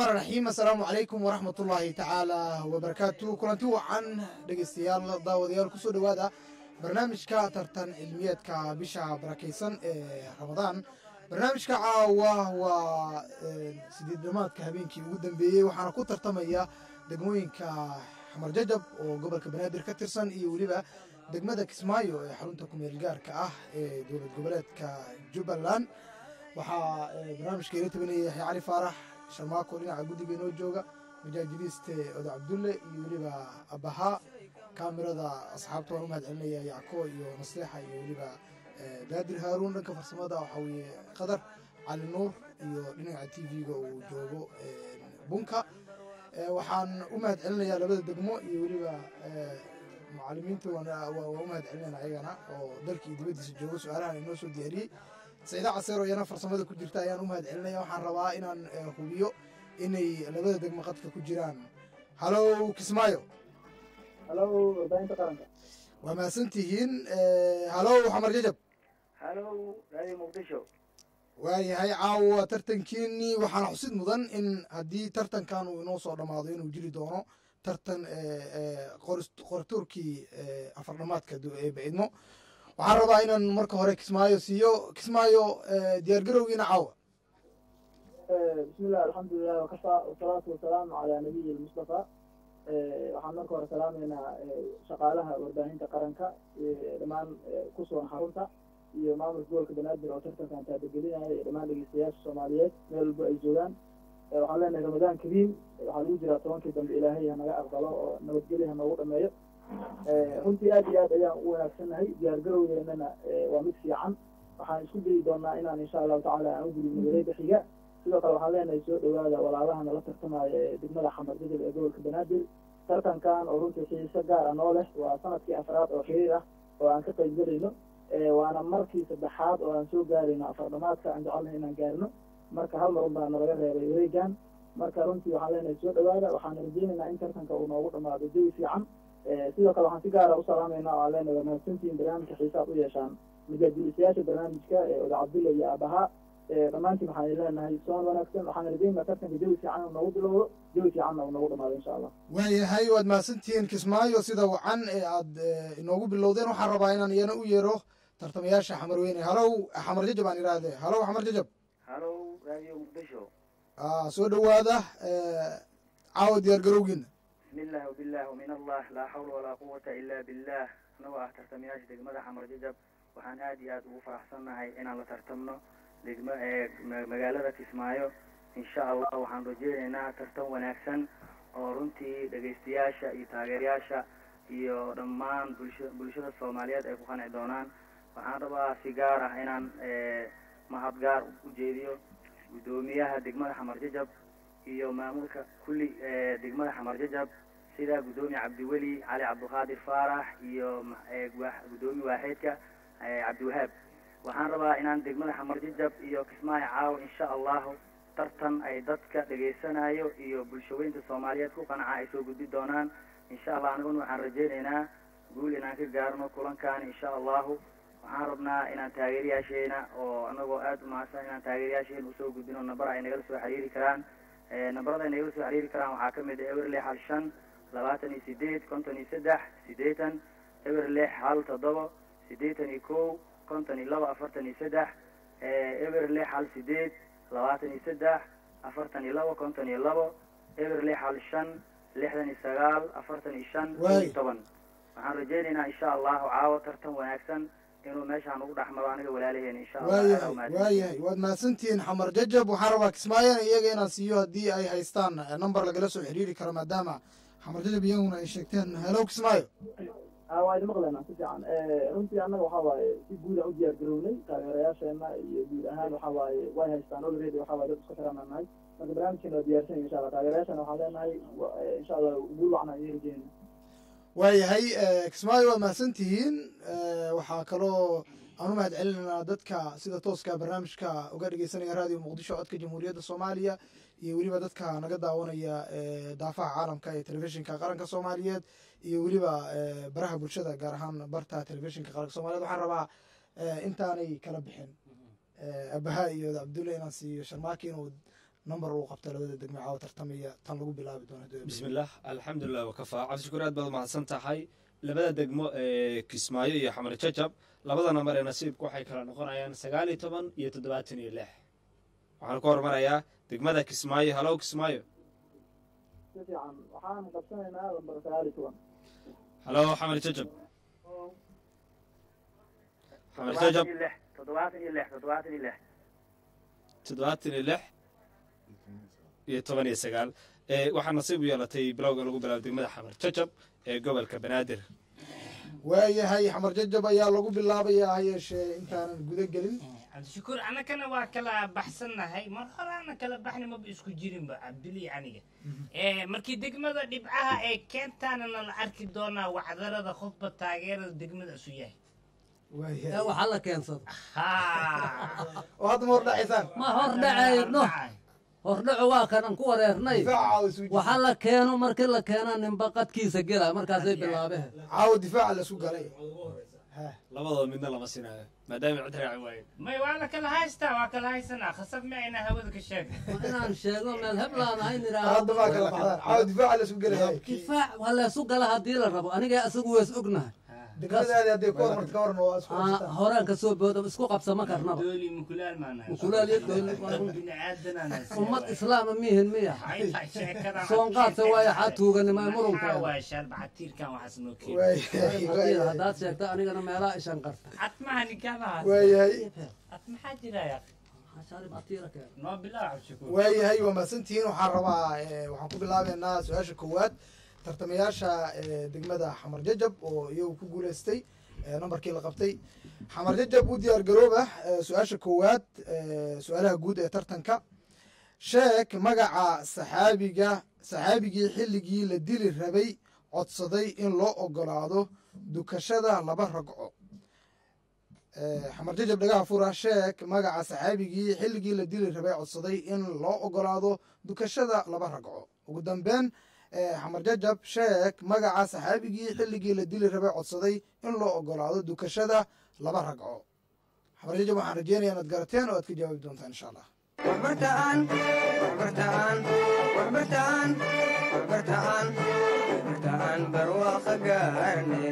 raxmaan raxiim assalaamu calaykum waraxmat ullaahi tacaala wabarakaatu kulanti wacan dhegeystayaal daawadayaal kusoo dhowaada barnaamijka tartan cilmiyeedka bisha barakaysan ee ramadaan barnaamijka caawa waa sideed dhamaadka habeenkii ugu dambeeyey waxaana ku tartamaya degmooyinka xamar jajab oo gobolka banaadir ka tirsan iyo weliba degmada kismaayo ee xarunta kumeel gaarka ah ee dowlad goboleedka jubbaland waxaa barnaamijka ila tabanaya yaxya cali faarax sharmaako dhinaca guddiga inoo jooga majaajiliiste oda cabdulle iyo weliba abahaa kaamirada asxaabta waan u mahad celinaya yacko iyo naseexa iyo weliba daadir haaruun dhanka farsamada waxaa weeye qadar cali nuur iyo dhinaca t v-ga uu joogo bunka waxaan u mahad celinayaa labada degmo iyo weliba mucalimiinta waa u mahad celinayna ayagana oo dalkii dibaddiisa joogo su-aalahan inoo soo diyaariyey saciida caseero iyana farsamada ku jirta ayaan u mahad celinaya waxaan rabaa inaan hubiyo inay labada degmo qadka ku jiraan halow kismaayo halow warbaahinta qaranka waa mahadsantihiin halow xamar jajab halow radio muqdisho waayahay caawa tartankiinii waxaana xusid mudan in haddii tartankan uu inoo soo dhammaado inuu jiri doono tartan qorituurkii afardhamaadka baidmo waxaan rabaa inaan marka hore kismaayo siiyo kismaayo diyaar garowgiina caawa bismillah alxamdulilah wakafa wasalaatu wasalaamu calaa nabiyi lmustafa waxaan marka hore salaameynaa shaqaalaha warbaahinta qaranka dhammaan ku sugan xarunta iyo maamulka gobolka banaadir oo tartankan taabagelinaya iyo dhammaan dhegeystayaasha soomaaliyeed meel walba ay joogaan waxaan leenahay ramadaan kariim waxaa lagu jiraa tobankii dambe ilaahay hanaga aqbalo oo nabadgelya hanoogu dhameeyo runtii aad iyo aad ayaan u wanaagsannahay diyaar garowgeennana waa mid fiican waxaan isku dayi doonaa inaan insha allahu tacala aan u gudubno wareega xiga sidoo kale waxaan leenahay soo dhowaada walaalaha nala tartamaya ee degmada xamar jajab ee gobolka banaadir tartankan oo runtii xiiso gaar ah noo leh waa sanadkii afraad oo xiriir ah oo aan ka qayb gelayno waana markii saddexaad oo aan soo gaarayno afardhamaadka aan jecelnahay inaan gaarno marka hal mar un baa nalaga reebay wareegan marka runtii waxaan leenahay soo dhowaada waxaan rajeynaynaa in tartanka uu noogu dhamaado jawi fiican sidoo kale waxaan si gaara u salaamayna oo aan leenahay waa mahadsantihiin barnaamijka xiisaad u yeeshaan majaajilisayaasha barnaamijka oda cabdulla iyo abahaa dhammaantiin waxaan leenahay soon wanaagsan waxaan rajeynaa tartanka jawi fiican uu noogu bilowdo jawi fiicanna uu noogu dhamaado insha allah waayahay waad mahadsantihiin kismaayo sida wacan ee aad inoogu bilowdeen waxaan rabaa inaan iyana u yeero tartamayaasha xamar weyne halow xamar jajab aan idhaahdee halow xamar jajab halow radio muqdisho soo dhowaada caawa diyaar garowgiina bismillah wabilah wamin allah laa xawla walaa quwata ila billah anagoo ah tartamayaasha degmada xamar jajab waxaan aad iyo aad ugu faraxsannahay inaan la tartamno degma magaalada kismaayo insha allah waxaan rajeynaynaa tartan wanaagsan oo runtii dhegaystayaasha iyo taageerayaasha iyo dhammaan bulsha bulshada soomaaliyeed ay ku qanci doonaan waxaan rabaa si gaar ah inaan mahad gaar u jeediyo guddoomiyaha degmada xamar jajab iyo maamulka kulli degmada xamar jajab sida guddoomiye cabdiweli cali cabdiqaadir faarax iyo guddoomiye waaxeedka cabdiwahaab waxaan rabaa inaan degmada xamar jajab iyo kismaayo caawa insha allahu tartan ay dadka dhegaysanayo iyo bulshaweynta soomaaliyeed ku qanca ay soo gudbi doonaan insha allah aniguna waxaan rajeynaynaa guul inaan ka gaarno kulankan insha allahu waxaan rabnaa inaan taageerayaasheena oo anagoo aada u mahadsan inaan taageerayaasheena usoo gudbino nambar ay nagala soo xiriiri karaan nambarada ay nagala soo xiriiri karaan waxaa kamid ah eber lix hal shan labaatan iyo sideed konton iyo saddex siddeetan eber lix hal toddoba siddeetan iyo kow konton iyo laba afartan iyo saddex eber lix hal sideed labaatan iyo saddex afartan iyo laba konton iyo labo eber lix hal shan lixdan iyo sagaal afartan iyo shan kow iyo toban waxaan rajeynaynaa insha allahu caawa tartan wanaagsan inuu meeshaan ugu dhexmaro aniga walaalaheen insha waayahay waayahay waad mahadsantihiin xamar jajab waxaan rabaa kismaayona iyaga inaan siiyo haddii ay haystaan number lagala soo xiriiri karo maadaama xamar jajab iyaguna ay sheegteen helow kismaayo waa idin maqlaynaa si fiican runtii annaga waxaa waaye si guud aan u diyaar garownay taageerayaasheena iyo guud ahaan waxaa waaye way haystaan already waxaa waaye dad isku xiran aan nahay marka barnaamijkeena waa diyaarsanaya insha allah taageerayaashana waxaan leenahay insha allah guul wacna iyo rajeyna waayahay kismaayo waad mahadsan tihiin waxaa kaloo aan u mahad celinaynaa dadka sida tooska barnaamijka uga dhegeysanaya raadiyo muqdisho codka jamhuuriyadda soomaaliya iyo weliba dadka naga daawanaya daafaha caalamka ee telefishinka qaranka soomaaliyeed iyo weliba baraha bulshada gaar ahaan barta telefishinka qaranka soomaliyeed waxaan rabaa intaanay kala bixin abaha iyo cabdulle inaan siiyo sharmaaki inuu number uu qabta labada degme caawa tartamaya tan lagu bilaabi doono haddii ay بسم الله الحمد لله وكفى cabdi shukuur aad baad umahadsan tahay labada degmo ee kismaayo iyo xamar jajab labada nambar ee nasiibku waxay kala noqonayaan sagaal iyo toban iyo toddobaatan iyo lix waxaan ku hormarayaa degmada kismaayo halow kismaayo si fiican waxaan qabsanaynaa lambar sagaal iyo toban halow xamar jajab xamar jajab toddobaatan iyo lix toddobaatan iyo lix toddobaatan iyo lix iyo toban iyo sagaal ee waxaa nasiib u yeelatay bilowga lagu bilaabo degmada xamar jajab ee gobolka banaadir waayahay xamar jajab ayaa lagu bilaabayaa ha yeeshee intaanan guda gelin cabdishakuur annagana waa kala baxsannahay mar horaana kala baxni maba isku jirinba cabdili aniga Eh, markii degmada dhibcaha ee keentaanana la arki doonaa wacdarada qofba taageerada degmada isu yahay waayahay waxaa la keensado ha oo hadda ma hordhacaysaan ma hor dhacayno hordhaco waa kanan ku wareernay difaaca caawa isu waxaa la keeno markii la keena ninba qadkiisa gela markaasay bilaabeen caawa difaaca lasu galay Ha. labadooda midna lama sinaayo maadaama cid raaci waaye may waa la kala haystaa waa kala haysanaa khasab ma ayna hawada ka sheega waa inaan sheego meel heblaan ahayn hadda idhaahdo maa kala baxdaan caawa difaaca lasu galay difaac waa leesu gala haddii la rabo aniga isagu wees ognahay degmadaadi hadday ku hormarta ka waran waa isku Aa, haystaan horaan ka soo booda isku qabsama karnaba dooli mukulaal maanahay Mukulaal iyo dooli waa un- bini aadanana ummad islaama miihin miya soonqaadsa waayo xaa tuuganima maxaa murunkeeda waay shaarbacatiirkan waxaas noo keeni waayahay Haddii- waayahay haddaad sheegta anigana meelaha ishan qarta atmaha nikaadahaas waayahay at maxaa jiraya Shaarib atiira keen. noo bilaa cabdishakuur waayahay waa mahadsantihiin waxaan rabaa eh, waxaan ku bilaabeynaa su-aasha koowaad tartamayaasha eh, degmada xamar jajab oo iyagu ku guuleystay eh, nambarkii la qabtay xamar jajab u diyaar garooba eh, su-aasha koowaad eh, su-aalaha guud ee tartanka sheeg magaca saxaabiga saxaabigii xilligii la dili rabay codsaday in loo ogolaado dukashada laba ragco Eh, xamar jajab dhagaha fura sheeg magaca saxaabigii xilligii la dili rabay codsaday in loo ogolaado dukashada laba ragco ugu dambeyn eh, xamar jajab sheeg magaca saxaabigii xilligii la dili rabay codsaday in loo ogolaado dukashada laba ragco xamar jajab waxaan rajeynaya inaad garateen oo aad ka jawaabi doontaan insha allah waxbartaan waxbartaan waxbartaan waxbartaan waxbartaan barwaaqo gaarne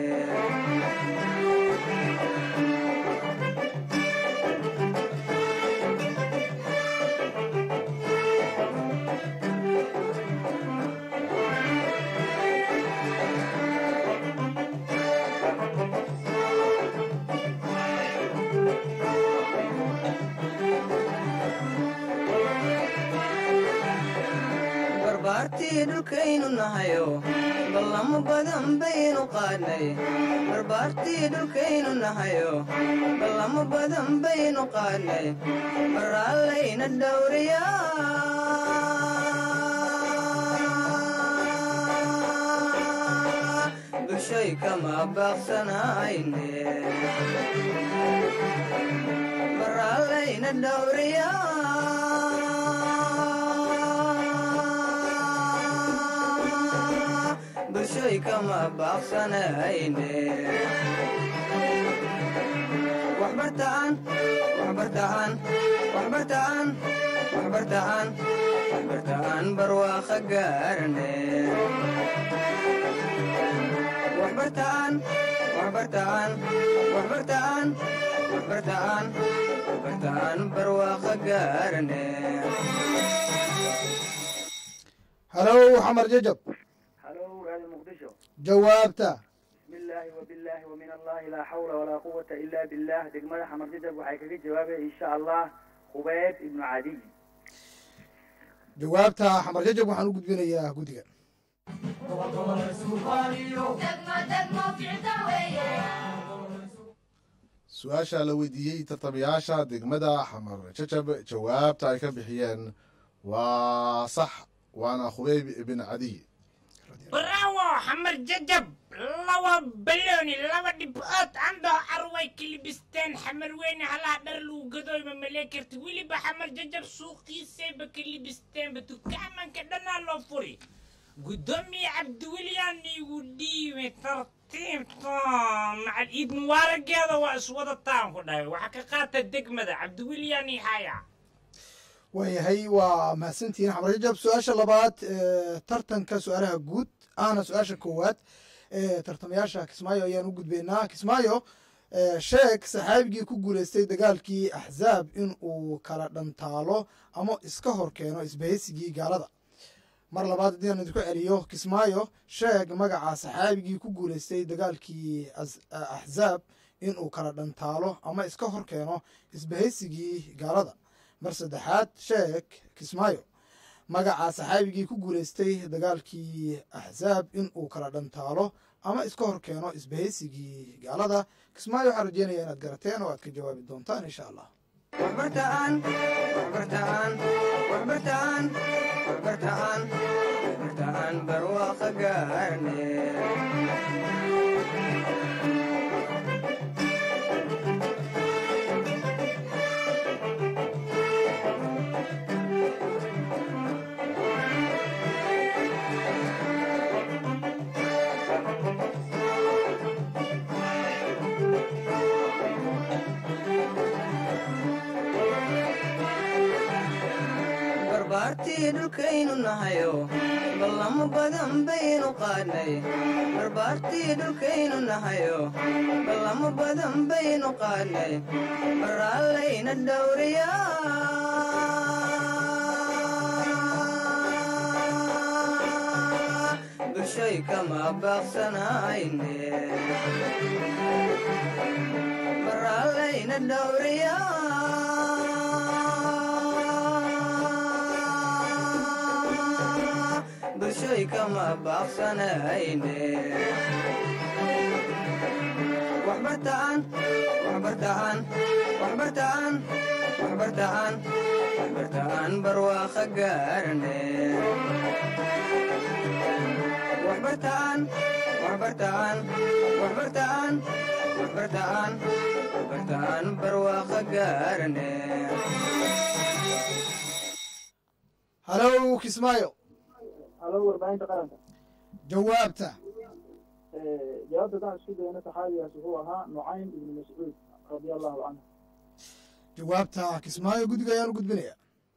barbaartii dhulkaynu nahayo ballamo badan baynu qaadnay barbaartii dhulkaynu nahayo ballamo badan baynu qaadnay maraallayna dhowriyaa bulshay kama baaqsanayne maraallayna dhowriyaa bulshay kama baaqsanayne waxbartaan waxbartaan waxbartaan waxbartaan waxbartaan barwaaqo gaarne waxbartaan waxbartaan waxbartaan waxbartaan waxbartaan barwaaqo gaarne halow xamar jajab halo raadi muqdisho jawaabta bismi illaahi wabilaahi wamin allahi laa xawla walaa quwata ila billah degmada xamar jajab waxay kaga jawaabaya insha allah qubayb ibnu cadiy jawaabta xamar jajab waxaan u gudbinayaa guddiga su-aasha la weydiiyey tartamayaasha degmada xamar jajab jawaabta ay ka bixiyeen waa sax waana khubeyb ibn cadiy bravo xamar jajab laba balooni laba dhibcood andoo arway kilibisteen xamar weyne halaha dhar lagu gadooyma malee karti weliba xamar jajab suuqiisayba kilibisteenba dukaamanka dhanaa loo furi gudoomiye cabdiweliyaan igu dhiibay tartiibta macal iid mubaarageeda waa iswadataan ku dhahay waxaa ka qaata degmada cabdiweliyaan ii haya waayahay waa mahadsantihiin xamar jajab su-aasha labaad ee, tartanka su-aalaha guud ahna su-aasha koowaad ee tartamayaasha kismaayo ayaan u gudbaynaa kismaayo ee, sheeg saxaabigii ku guuleystay dagaalkii axzaab in uu kala dhantaalo ama iska hor keeno isbahaysigii gaalada mar labaad haddii aan idinku celiyo kismaayo sheeg magaca saxaabigii ku guuleystay dagaalkii as- axzaab in uu kala dhantaalo ama iska hor keeno isbahaysigii gaalada mar saddexaad sheeg kismaayo magaca saxaabigii ku guuleystay dagaalkii axzaab in uu kala dhantaalo ama iska hor keeno isbahaysigii gaalada kismaayo waxaan rajeynaya inaad garateen oo aad ka jawaabi doontaan insha allah waxbartaan waxbartaan waxbartaan waxbartaan waxbartaan barwaaqa gaarne barbaartii dhulkaynu nahayo ballamo badan baynu qaadnay barbaartii dhulkaynu nahayo ballamo badan baynu qaadnay baraallayna dhowriyaa bulshoy kama baaqsanayne baraallayna dhowriyaa bulshoy kama baaqsanayne waxbartaan waxbartaan waxbartaan waxbartaan waxbartaan barwaaqa gaarne waxbartaan waxbartaan waxbartaan waxbartaan waxbartaan barwaaqa gaarne halow kismaayo halo warbaahinta qaranka jawaabta jawaabta haddaan isku dayno saxaabigaas wuxuu ahaa nucaym ibnu mascuud radia allahu canhu jawaabta kismaayo guddiga ayaan u gudbinaya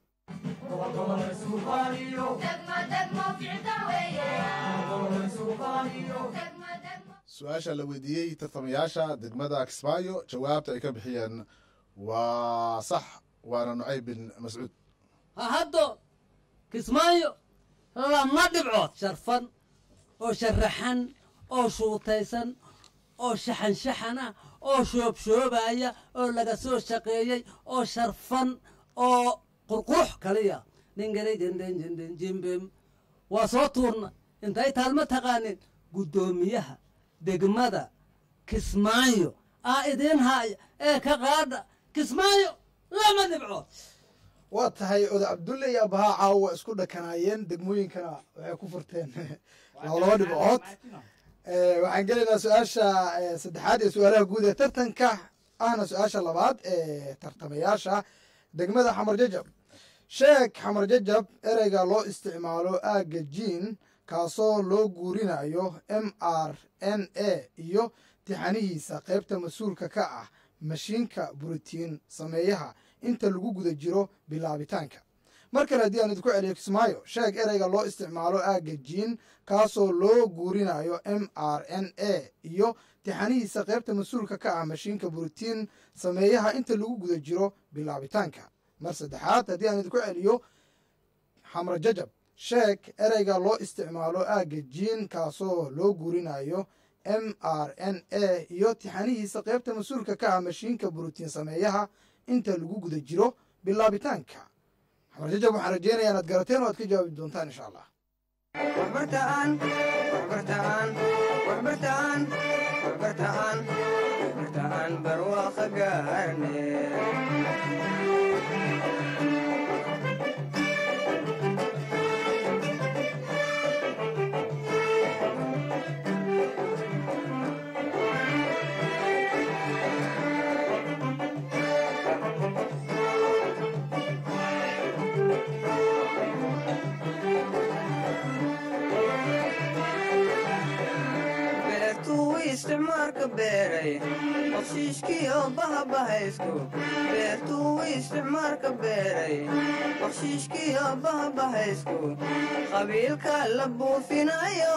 su-aasha la weydiiyey tartamayaasha degmada kismaayo jawaabta ay ka bixiyeen waa sax waana nucayb bin mascuud ha haddo kismaayo lama dhibcood sharfan oo sharaxan oo shuutaysan oo shaxanshaxan ah oo shoobshoobaya oo laga soo shaqeeyey oo sharfan oo qurqurux kaliya dhingalayjindhinjindhinjimbim waa soo tuurna intay taalma taqaanin guddoomiyaha degmada kismaayo aa idiin haaya ee ka qaadha kismaayo lama dhibcood waa tahay oda cabdulle iyo abahaa caawa isku dhakanaayeen degmooyinkana waxay ku furteen laba laba dhibcood Eh, waxaan gelaynaa su-aasha eh, saddexaad ee su-aalaha guud ee tartanka ahna su-aasha labaad ee tartamayaasha degmada xamar jajab sheeg xamar jajab ereyga loo isticmaalo aagga jiin kaasoo loo guurinayo m r n a iyo tixanihiisa qaybta mas-uulka ka ah mashiinka buritiin sameeyaha inta lagu guda jiro bilaabitaanka mar kale haddii aan idinku celiyo kismaayo sheeg ereyga loo isticmaalo aagga jiin kaasoo loo guurinayo m r n a iyo tixanihiisa qaybta mas-uulka ka ah mashiinka buritiin sameeyaha inta lagu guda jiro bilaabitaanka mar saddexaad haddii aan idinku celiyo xamra jajab sheeg ereyga loo isticmaalo aagga jiin kaasoo loo guurinayo m r n a iyo tixanihiisa qaybta mas-uulka ka ah mashiinka buritiin sameeyaha inta lagu guda jiro bilaabitaanka xamar jajab waxaan rajeynaya inaad garateen oo aad ka jawaabi doontaan insha allah waxbartaan waxbartaan waxbartaan waxbartaan waxbartaan barwaaqa gaarne beertuu isticmaalka beeray qoshiishkiyo bahabahaysku beertuu isticmaal isticmaalka beeray bakshiishkiyo bahabahaysku qabiilka la buufinayo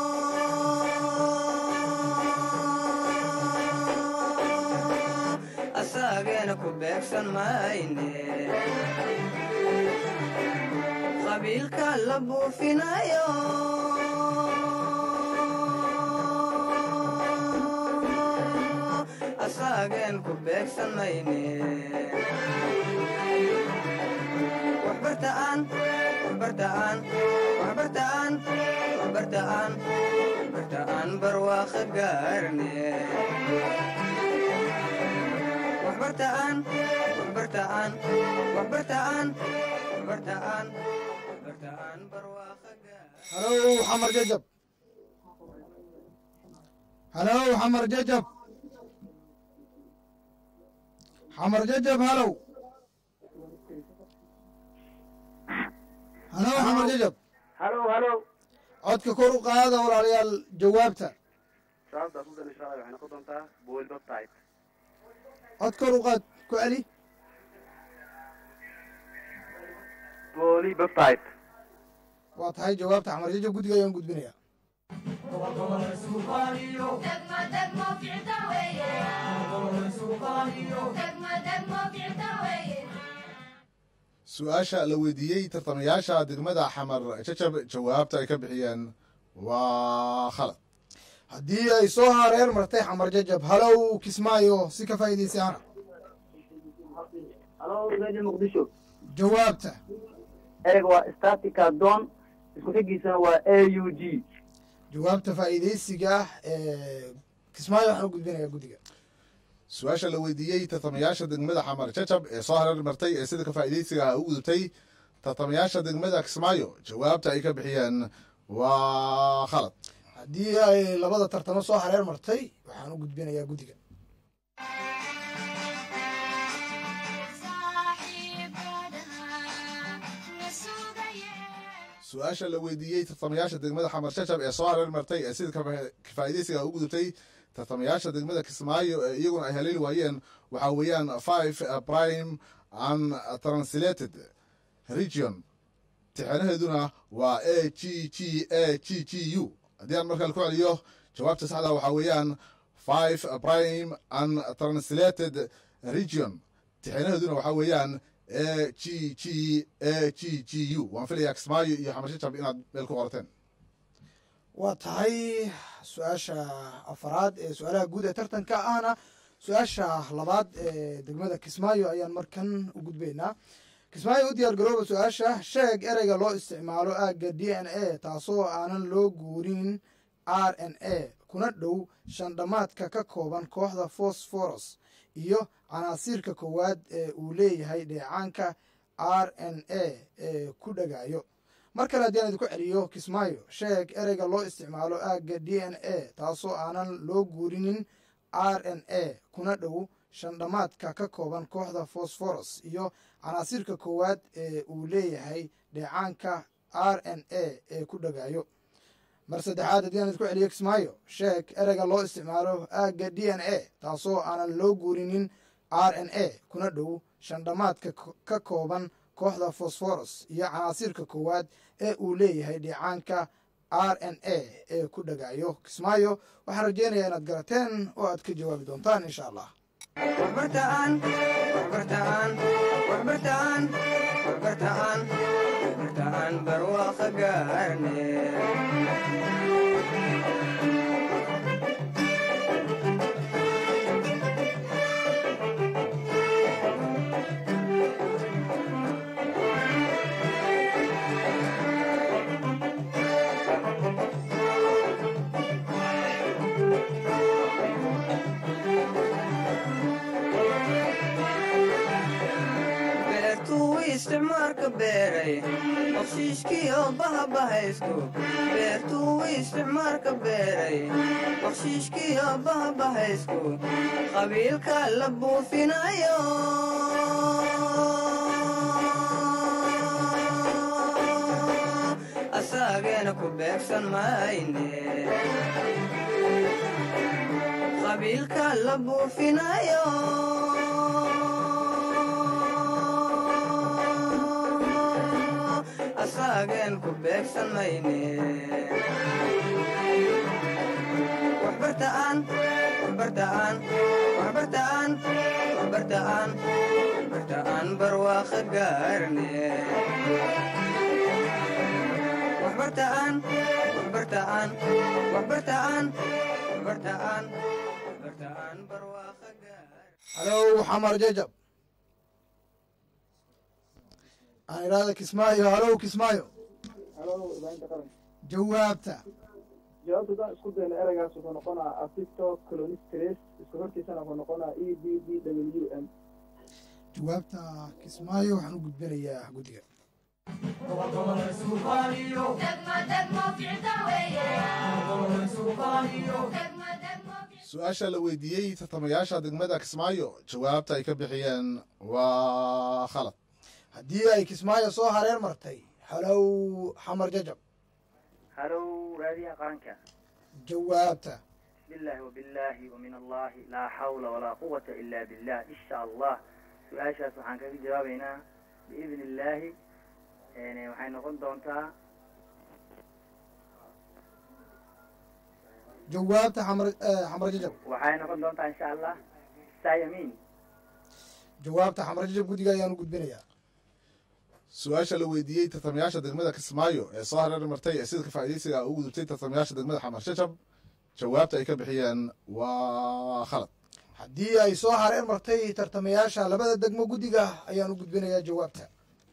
asaageena ku beegsan mayne qabiilka la buufinayo asaageen ku beegsan mayne waxbartaan waxbartaan waxbartaan waxbartaan waxbartaan barwaaqo gaarne waxbartaan waxbartaan waxbartaan waxbartaan waxbartaan barwaaqo gaar halow xamar jajab halow xamar jajab xamar jajab halow halow xamar jajab halo halo codka kor u qaada walaalayaal jawaabta sababtaas udan insha allah waxay noqon doontaa boil baptite cod kor u qaad ku celi booli baptite waa tahay jawaabta xamar jajab guddiga ayaan gudbinaya su-aasha la weydiiyey tartamayaasha degmada xamar jajab jawaabta ay ka bixiyeen waa khalad haddii ay soo hareer martay xamar jajab halow kismaayo si ka faa'iidaysaana halo radio muqdisho jawaabta ereyga waa statica don isku xigiisana waa a u g jawaabta faa'iidaysiga ah ee kismaayo waxaan u gudbinayaa guddiga su-aasha la weydiiyey tartamayaasha degmada xamar jajab ee soo hareer martay ee sida ka faa'iidaysiga u gudubtay tartamayaasha degmada kismaayo jawaabta ay ka bixiyeen waa khalad haddii ay labada tartamo soo hareer martay waxaan u gudbinayaa guddiga su-aasha la weydiiyey tartamayaasha degmada xamar jajab ee soo hareer martay ee sida ka faa'iidaysiga u gudubtay tartamayaasha degmada kismaayo ee iyaguna ay haleeli waayeen waxaa weeyaan five prime and translated region tixanaheeduna waa a g g a g g u haddii aan markaa ku celiyo jawaabta saxda waxaa weeyaan five prime and translated region tixanaheeduna waxaa weeyaan a g g a g g u waan filayaa kismaayo iyo xamar jajab inaad meel ku qorateen waa tahay su-aasha afaraad ee su-aalaha guud ee tartanka ahna su-aasha labaad ee degmada kismaayo ayaan markan u gudbaynaa kismaayo u diyaar garooba su-aasha sheeg ereyga loo isticmaalo aagga d n a taasoo aanan loo guurin r n a kuna dhow shandhamaadka ka kooban kooxda fosforos iyo canaasiirka koowaad ee uu leeyahay dheecaanka r n a ee ku dhagayo mar kale haddii aan idinku celiyo kismaayo sheeg ereyga loo isticmaalo aagga d n a taasoo aanan loo guurinin r n a kuna dhow shandhamaadka ka kooban kooxda fosforos iyo canaasiirka koowaad ee uu leeyahay dheecaanka r n a ee ku dhagayo mar saddexaad haddii aan idinku celiyo kismaayo sheeg ereyga loo isticmaalo aagga d n a taasoo aanan loo guurinin r n a kuna dhow shandhamaadka ka kooban kooxda fosforos iyo canaasiirka koowaad ee uu leeyahay dheecaanka r n a ee ku dhagayo kismaayo waxaan rajeynayaa inaad garateen oo aad ka jawaabi doontaan insha allah waxbartaan waxbartaan waxbartaan waxbartaan waxbartaan barwaaqo gaarne beertuu isticmaalka beeray bakshiishkiyo bahabahaysku beertuu isticmaalka beeray bakshiishkiyo bahabahaysku qabiilka la buufinayo asaageena ku beegsan mayne qabiilka la buufinayo maageen ku beegsan mayne waxbartaan waxbartaan waxbartaan waxbartaan waxbartaan barwaaqo gaarne waxbartaan waxbartaan waxbartaan waxbartaan waxbartaan barwaaqo gaarne halow xamar jajab aan idhaahda kismaayo halow kismaayo halo ilaahinta qaranka jawaabta jawaabta haddaan isku dayna ereygaas wuxuu noqonaa afito colonistrace isku hortiisana wuxuu noqonaa e b b w m jawaabta kismaayo waxaan u gudbinayaa guddiga su-aasha la weydiiyey tartamayaasha degmada kismaayo jawaabta ay ka bixiyeen waa khalad haddii ay kismaayo soo hareer martay halow xamar jajab halow raadiyaha qaranka jawaabta بسم الله وبالله ومن الله لا حول ولا قوة إلا بالله إن شاء الله سؤاشاas waxaan kaga jawaabeynaa بإذن الله يعني waxay noqon doontaa jawaabta xamar eh, xamar jajab waxay noqon doontaa إن شاء الله سايمين jawaabta xamar jajab guddiga ayaan u gudbinayaa su-aasha la weydiiyey tartamayaasha degmada kismaayo ee soo hareer martay ee sidka faa'iidaysiga ugu gudubtay tartamayaasha degmada xamar shajab jawaabta ay ka bixiyeen waa khalad haddii ay soo hareer martay tartamayaasha labada degmo guddiga ayaan u gudbinayaa jawaabta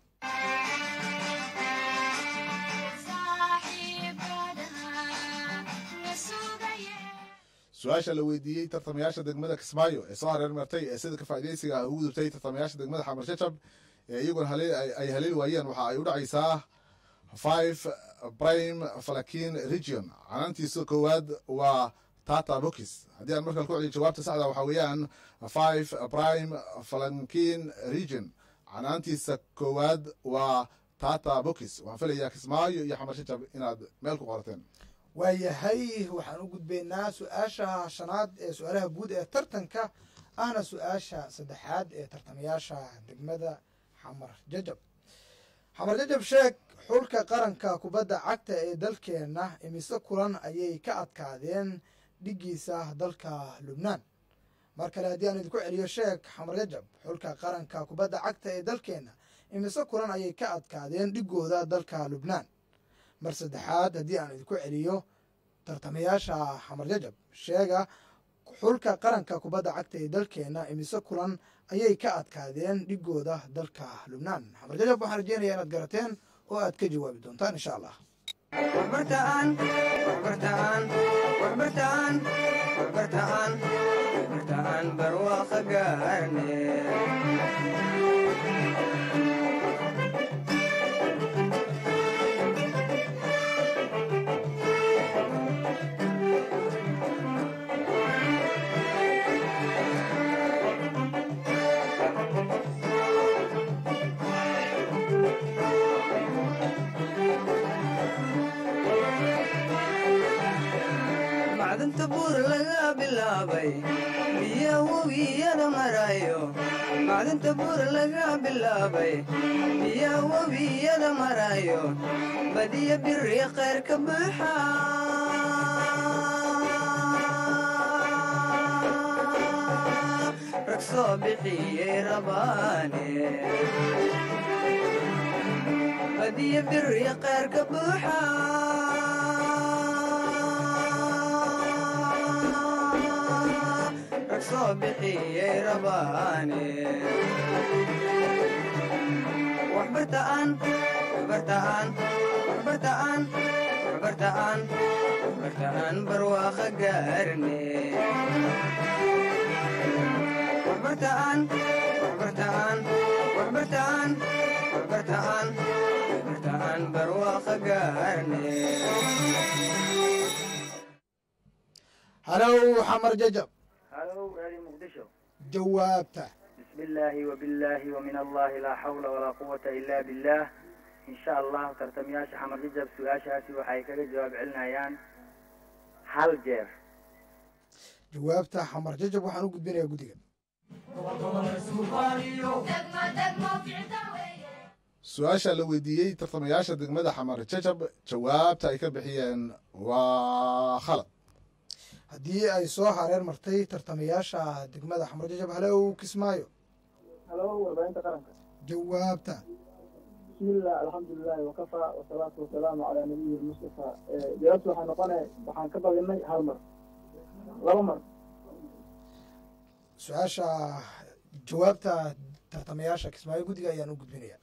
su-aasha la weydiiyey tartamayaasha degmada kismaayo ee soo hareer martay ee sidka faa'iidaysiga ugu gudubtay tartamayaasha degmada xamar shajab ee iyaguna hale- ay ay haleeli waayeen waxa ay u dhacaysaa five prime falakin region canaantiisa koowaad waa tata bokis haddii aan markale ku celiyo jawaabta saxda waxaa weeyaan five prime falankin region canaantiisa koowaad waa tata bokis waxaan filayaa kismaayo iyo xamar shajab inaad meel ku qorateen waayahay waxaan u gudbaynaa su-aasha shanaad ee su-aalaha guud ee tartanka ahna su-aasha saddexaad ee tartamayaasha degmada xamar jajab xamar jajab sheeg xulka qaranka kubadda cagta ee dalkeenna imise kulan ayay ka adkaadeen dhigiisa dalka lubnaan mar kale haddii aan idinku celiyo sheeg xamar jajab xulka qaranka kubadda cagta ee dalkeenna imise kulan ayay ka adkaadeen dhigooda dalka lubnaan mar saddexaad haddii aan idinku celiyo tartamayaasha xamar jajab sheega xulka qaranka kubadda cagta ee dalkeenna imise kulan ayay ka adkaadeen dhigooda dalka lubnaan xamar jajab waxaan rajeynayaa inaad garateen oo aad ka jawaabi doontaan insha allah waxbartaan waxbartaan waxbartaan waxbartaan waxbartaan barwaaqo gaarne macdanta buur laga bilaabay biya webiyada marayo macdanta buur laga bilaabay biya webiyada marayo badiya biri khayr ka buuxa rag soo bixiyey rabaane badiya biri khayr ka buuxa rag soo bixiyey rabaane waxbartaan waxbartaan waxbartaan waxbartaan waxbartaan barwaaqo gaarne waxbartaan waxbartaan waxbartaan waxbartaan waxbartaan barwaaqo gaarne halow xamar jajab halow raadiyo muqdisho jawaabta بسم الله وبالله ومن الله لا حول ولا قوة إلا بالله إن شاء الله ترتمياش حمر ججب سؤاشاسي waxay kaga jawaab celinayaan hal jeer jawaabta xamar jajab waxaan u gudbinayaa guddiga su-aasha la weydiiyey tartamayaasha degmada xamar jajab jawaabta ay ka bixiyeen waa khalad haddii ay soo hareer martay tartamayaasha degmada xamar jajab halow kismaayo halo warbaahinta qaranka jawaabta bismillah alxamdulilahi wakafa wasalaatu wasalaamu calaa nabiyi lmustafa jawaabtu waxay noqonay waxaan ka badinay hal mar laba mar su-aasha jawaabta tartamayaasha kismaayo guddiga ayaan u gudbinaya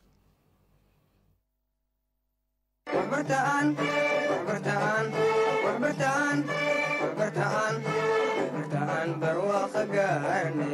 waxbartaan waxbartaan waxbartaan waxbartaan waxbartaan barwaaqa gaarne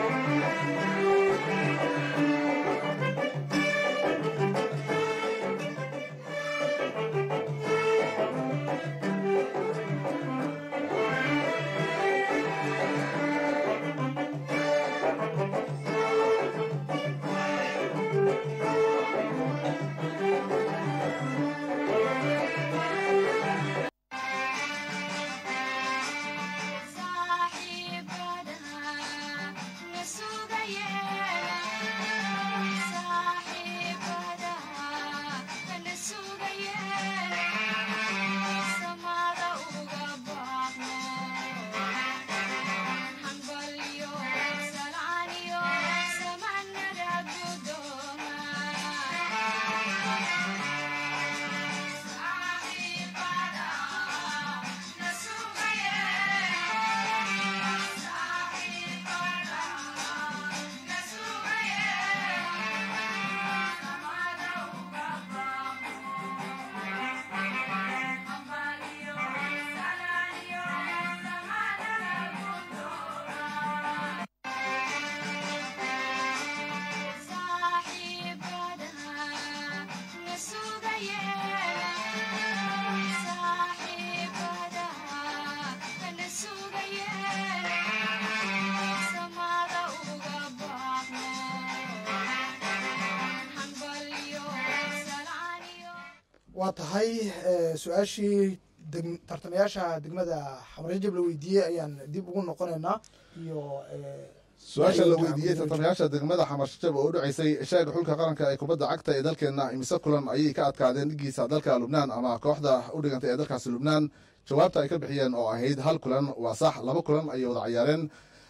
waa tahay eh, su-aashii deg- tartamayaasha degmada xamar jajab la weydiiyey ayaan dib ugu noqonaynaa iyo eh, su-aasha la Waxay weydiiyey tahay tartamayaasha degmada xamar jajab oo u dhaceysay sheega xulka qaranka ee kubadda cagta ee dalkeena imise kulan ayay ka adkaadeen dhigiisa dalka lubnaan ama kooxda u dhigantay ee dalkaasi lubnaan jawaabta ay ka bixiyeen oo ahayd hal kulan waa sax laba kulan ayay wada ciyaareen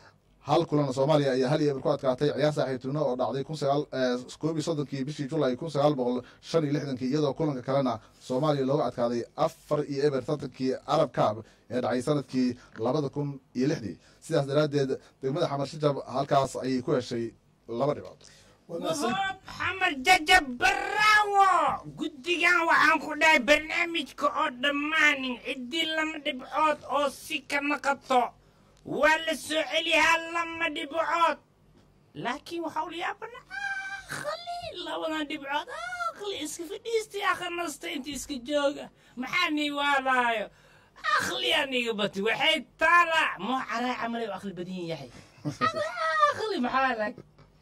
hal kulan soomaaliya ayaa hal iyo eber ku adkaatay ciyaar saaxiibtino oo dhacday kun sagaal koob iyo soddonkii bishii julay kun sagaal boqol shan iyo lixdankii iyadoo kulanka kalena soomaaliya looga adkaaday afar iyo eber tartankii arab cab ee dhacay sanadkii labada kun iyo lixdii sidaas daraaddeed degmada xamar shajab halkaas ayay ku heshay laba dhibood waa mahadsan- wahoob xamar jajab baraawo guddigan waxaan ku dhahay barnaamijka oo dhammaanin ciddii lama dhibcood oo si ka naqato waa la soo celiyaa lama dhibcood laakiin waxaa ula yaabana akhli labadan dhibcood akhli iska fadhiistay akhanasta inta iska jooga maxaa nii waalaayo akhli aniga bati waxay taala moo caraa camalay u akhli badan yahay akhli maxaa lag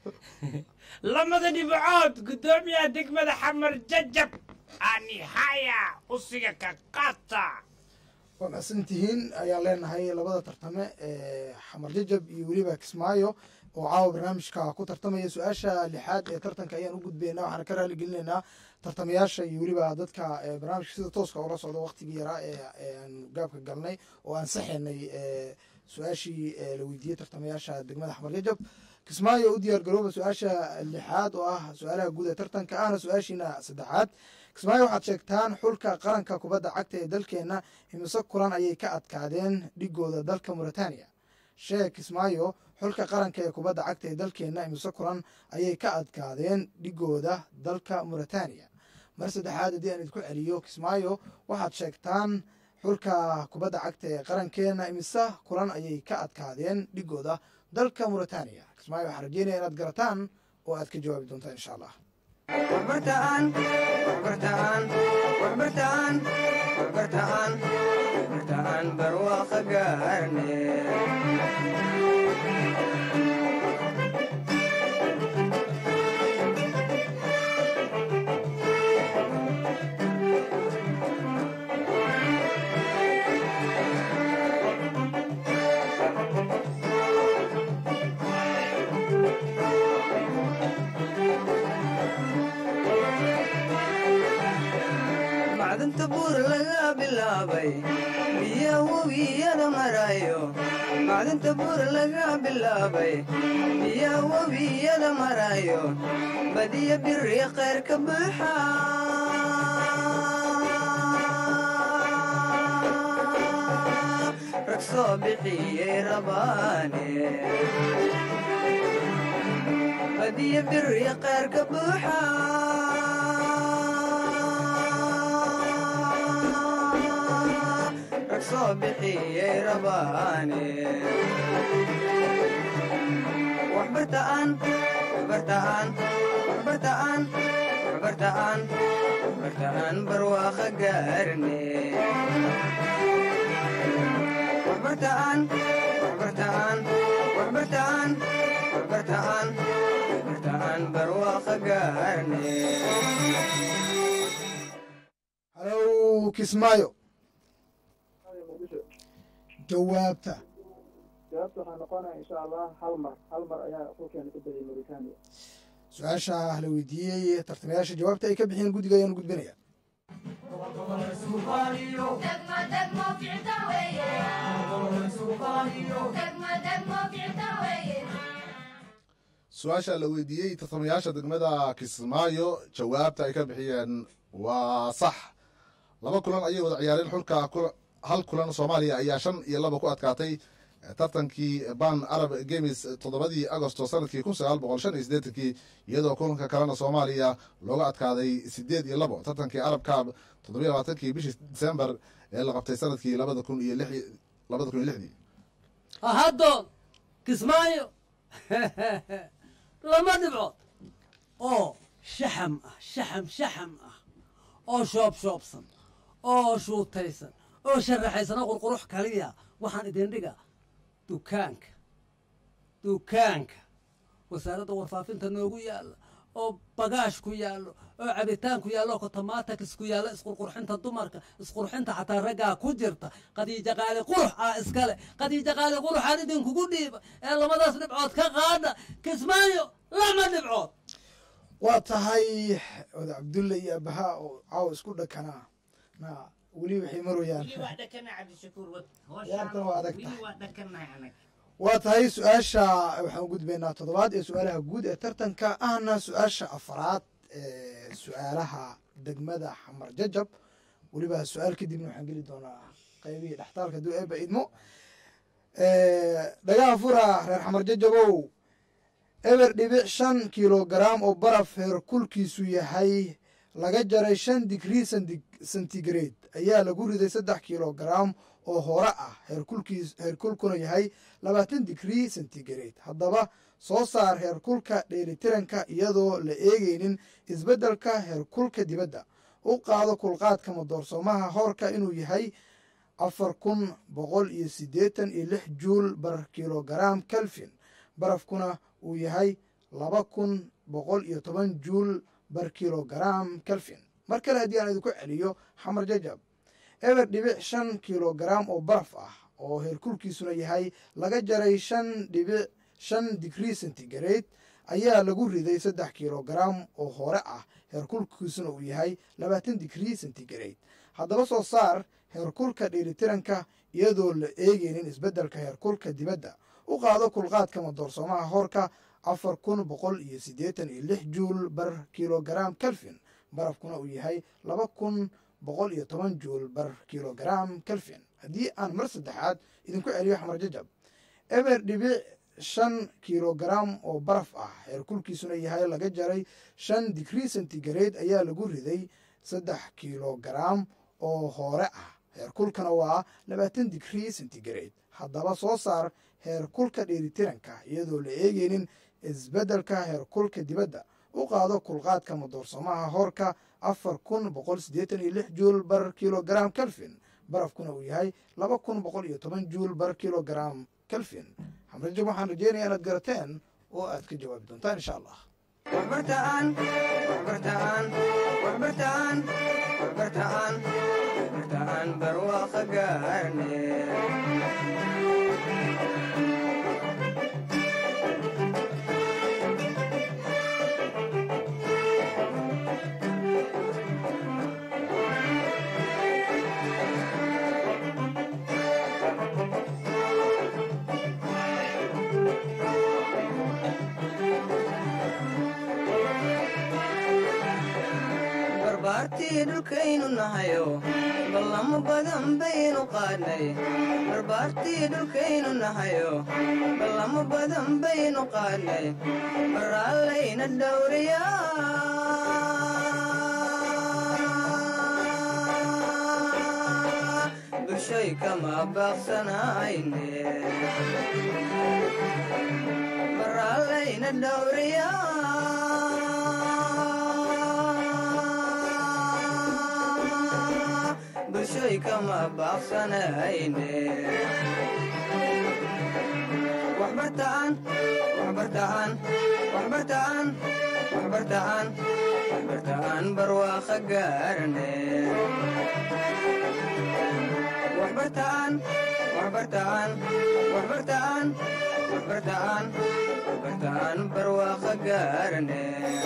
lamada dhibcood guddoomiyaha degmada xamar jajab anihaya usiga ka qaata waa mahadsan tihiin ayaan leenahay labada tartame ee xamar jajab iyo weliba kismaayo oo caawa barnaamijka ku tartamaya su-aasha lixaad ee tartanka ayaan u gudbaynaa waxaan ka raali gelinaynaa tartamayaasha iyo weliba dadka ee barnaamijka sida tooska ula socda waqtigii yaraa ee ee aan gaabka galnay oo aan saxaynay ee su-aashii ee la weydiiyey tartamayaasha degmada xamar jajab kismaayo u diyaar garooba su-aasha lixaad oo ah su-aalaha guud ee tartanka ahna su-aashiina saddexaad kismaayo waxaad sheegtaan xulka qaranka kubadda cagta ee dalkeenna imise kulan ayay ka adkaadeen dhigooda dalka mauritania sheeg kismaayo xulka qaranka ee kubadda cagta ee dalkeenna imise kulan ayay ka adkaadeen dhigooda dalka mauritania mar saddexaad haddii aan idinku celiyo kismaayo waxaad sheegtaan xulka kubadda cagta ee qarankeena imise kulan ayay ka adkaadeen dhigooda dalka mauritania kismaayo waxaan rajeynaya inaad garataan oo aad ka jawaabi doontaan insha allah waxbartaan waxbartaan waxbartaan waxbartaan waxbartaan barwaaqa gaarne macdanta buur laga bilaabay biya webiyada marayo macdanta buur laga bilaabay biya webiyada marayo badiya biri khayr ka buuxa rag soo bixiyey rabaane badiya biri khayr ka buuxa rag soo bixiyey rabaane waxbartaan waxbartaan waxbartaan waxbartaan waxbartaan barwaaqa gaarne waxbartaan waxbartaan waxbartaan waxbartaan waxbartaan barwaaqa gaarne halow kismaayo muqdisho jawaabta jawaabta waxaa noqonaya insha allah hal mar hal mar ayaa xulkeena ku badiyay mauritania su-aasha la weydiiyey tartamayaasha jawaabta ay ka bixiyeen guddiga ayaan gudbinaya su-aasha la weydiiyey tartamayaasha degmada kismaayo jawaabta ay ka bixiyeen waa sax laba kulan ayay wada ciyaareen xulka kula- hal kulan soomaaliya ayaa shan iyo laba ku adkaatay tartankii ban arab games toddobadii agosto sanadkii kun sagaal boqol shan iyo siddeetankii iyadoo kulanka kalena soomaaliya looga adkaaday sideed iyo labo tartankii arab cab toddobiyo labaatankii bishii december ee la qabtay sanadkii labada kun iyo lix labada kun iyo lixdii haddoon kismaayo lama dhibcood oo shaxam ah shaxam shaxam ah oo shoob shoobsan oo shuutaysan oo sharaxaysan oo qurqurux kaliya waxaan idin dhiga dukaanka dukaanka wasaaradda warfaafinta noogu yaalla oo bagaash ku yaallo oo cabitaan ku yaallo oo kotomaatakis ku yaallo isqurqurxinta dumarka isqurxinta xataa raggaa ku jirta qadiija qaali qurux ah iskale qadiija qaali quruxaan idinkugu dhiiba ee labadaas dhibcood ka qaada kismaayo lama dhibcood waa tahay oda cabdulle iyo abaha oo caawa isku dhakanaa na weli waxay marayaan wili waa dhakana cabdishakuur wad Ciyaartan waa adag wili tahay. waa dhakanahay anag waa tahay su-aasha waxaan u gudbaynaa toddobaad ee su-aalaha guud ee tartanka ahna su-aasha afaraad ee su-aalaha degmada xamar jajab weliba su-aal kadibna waxaan geli doonaa qaybihii dhextaalka duu eeba idmo dhagaha fura reer xamar jajabow eber dhibic shan kilogaram oo baraf heerkulkiisu yahay laga jaray shan digrii centi- centigrade ayaa lagu riday saddex kilogaram oo hore ah heerkulkiis heerkulkuna yahay labaatan digrii centigrade haddaba soo saar heerkulka dheelitiranka iyadoo la eegeynin isbeddelka heerkulka dibadda u qaado kulqaadka madoorsoomaha hoorka inuu yahay afar kun boqol iyo siddeetan iyo lix juul bar kilogaram kelvin barafkuna uu yahay laba kun boqol iyo toban juul bar kilogaram kelvin mar kale haddii aan idinku celiyo xamar jajab eber dhibic shan kilogaram oo baraf ah oo heerkulkiisuna yahay laga jaray shan dhibic shan digrii centigrade ayaa lagu riday saddex kilogaram oo hore ah heerkulkiisuna uu yahay labaatan digrii centigrade haddaba soo saar heerkulka dheelitiranka iyadoo la eegeynin isbeddelka heerkulka dibadda u qaado kulqaadka madoorsoomaha hoorka afar kun boqol iyo siddeetan iyo lix juul bar kilogaram kelvin barafkuna uu yahay laba kun boqol iyo toban juul bar kilogaram kelvin haddii aan mar saddexaad idinku celiyo xamar jajab eber dhibic shan kilogaram oo baraf ah heerkulkiisuna yahay laga jaray shan digrii centigrade ayaa lagu riday saddex kilogaram oo hore ah heerkulkana waa labaatan digrii centigrade haddaba soo saar heerkulka dheelitiranka iyadoo la eegeynin isbeddelka heerkulka dibadda u qaado kulqaadka madoorsoomaha hoorka afar kun boqol siddeetan iyo lix juul bar kilogaram kelvin barafkuna uu yahay laba kun boqol iyo toban juul bar kilogaram kelvin xamrajab waxaan rajeynayaa inaad garateen oo aad ka jawaabi doontaan insha allah waxbartaan waxbartaan waxbartaan waxbartaan waxbartaan barwaaqa gaarne barbaartii dhulkaynu nahayo ballamo badan baynu qaadnay barbaartii dhulkaynu nahayo ballamo badan baynu qaadnay baraallayna dhowriyaa bulshay kama baaqsanayne baraallayna dhowriyaa bulshay kama baaqsanayne waxbartaan waxbartaan waxbartaan waxbartaan waxbartaan barwaaqa gaarne waxbartaan waxbartaan waxbartaan waxbartaan waxbartaan barwaaqa gaarne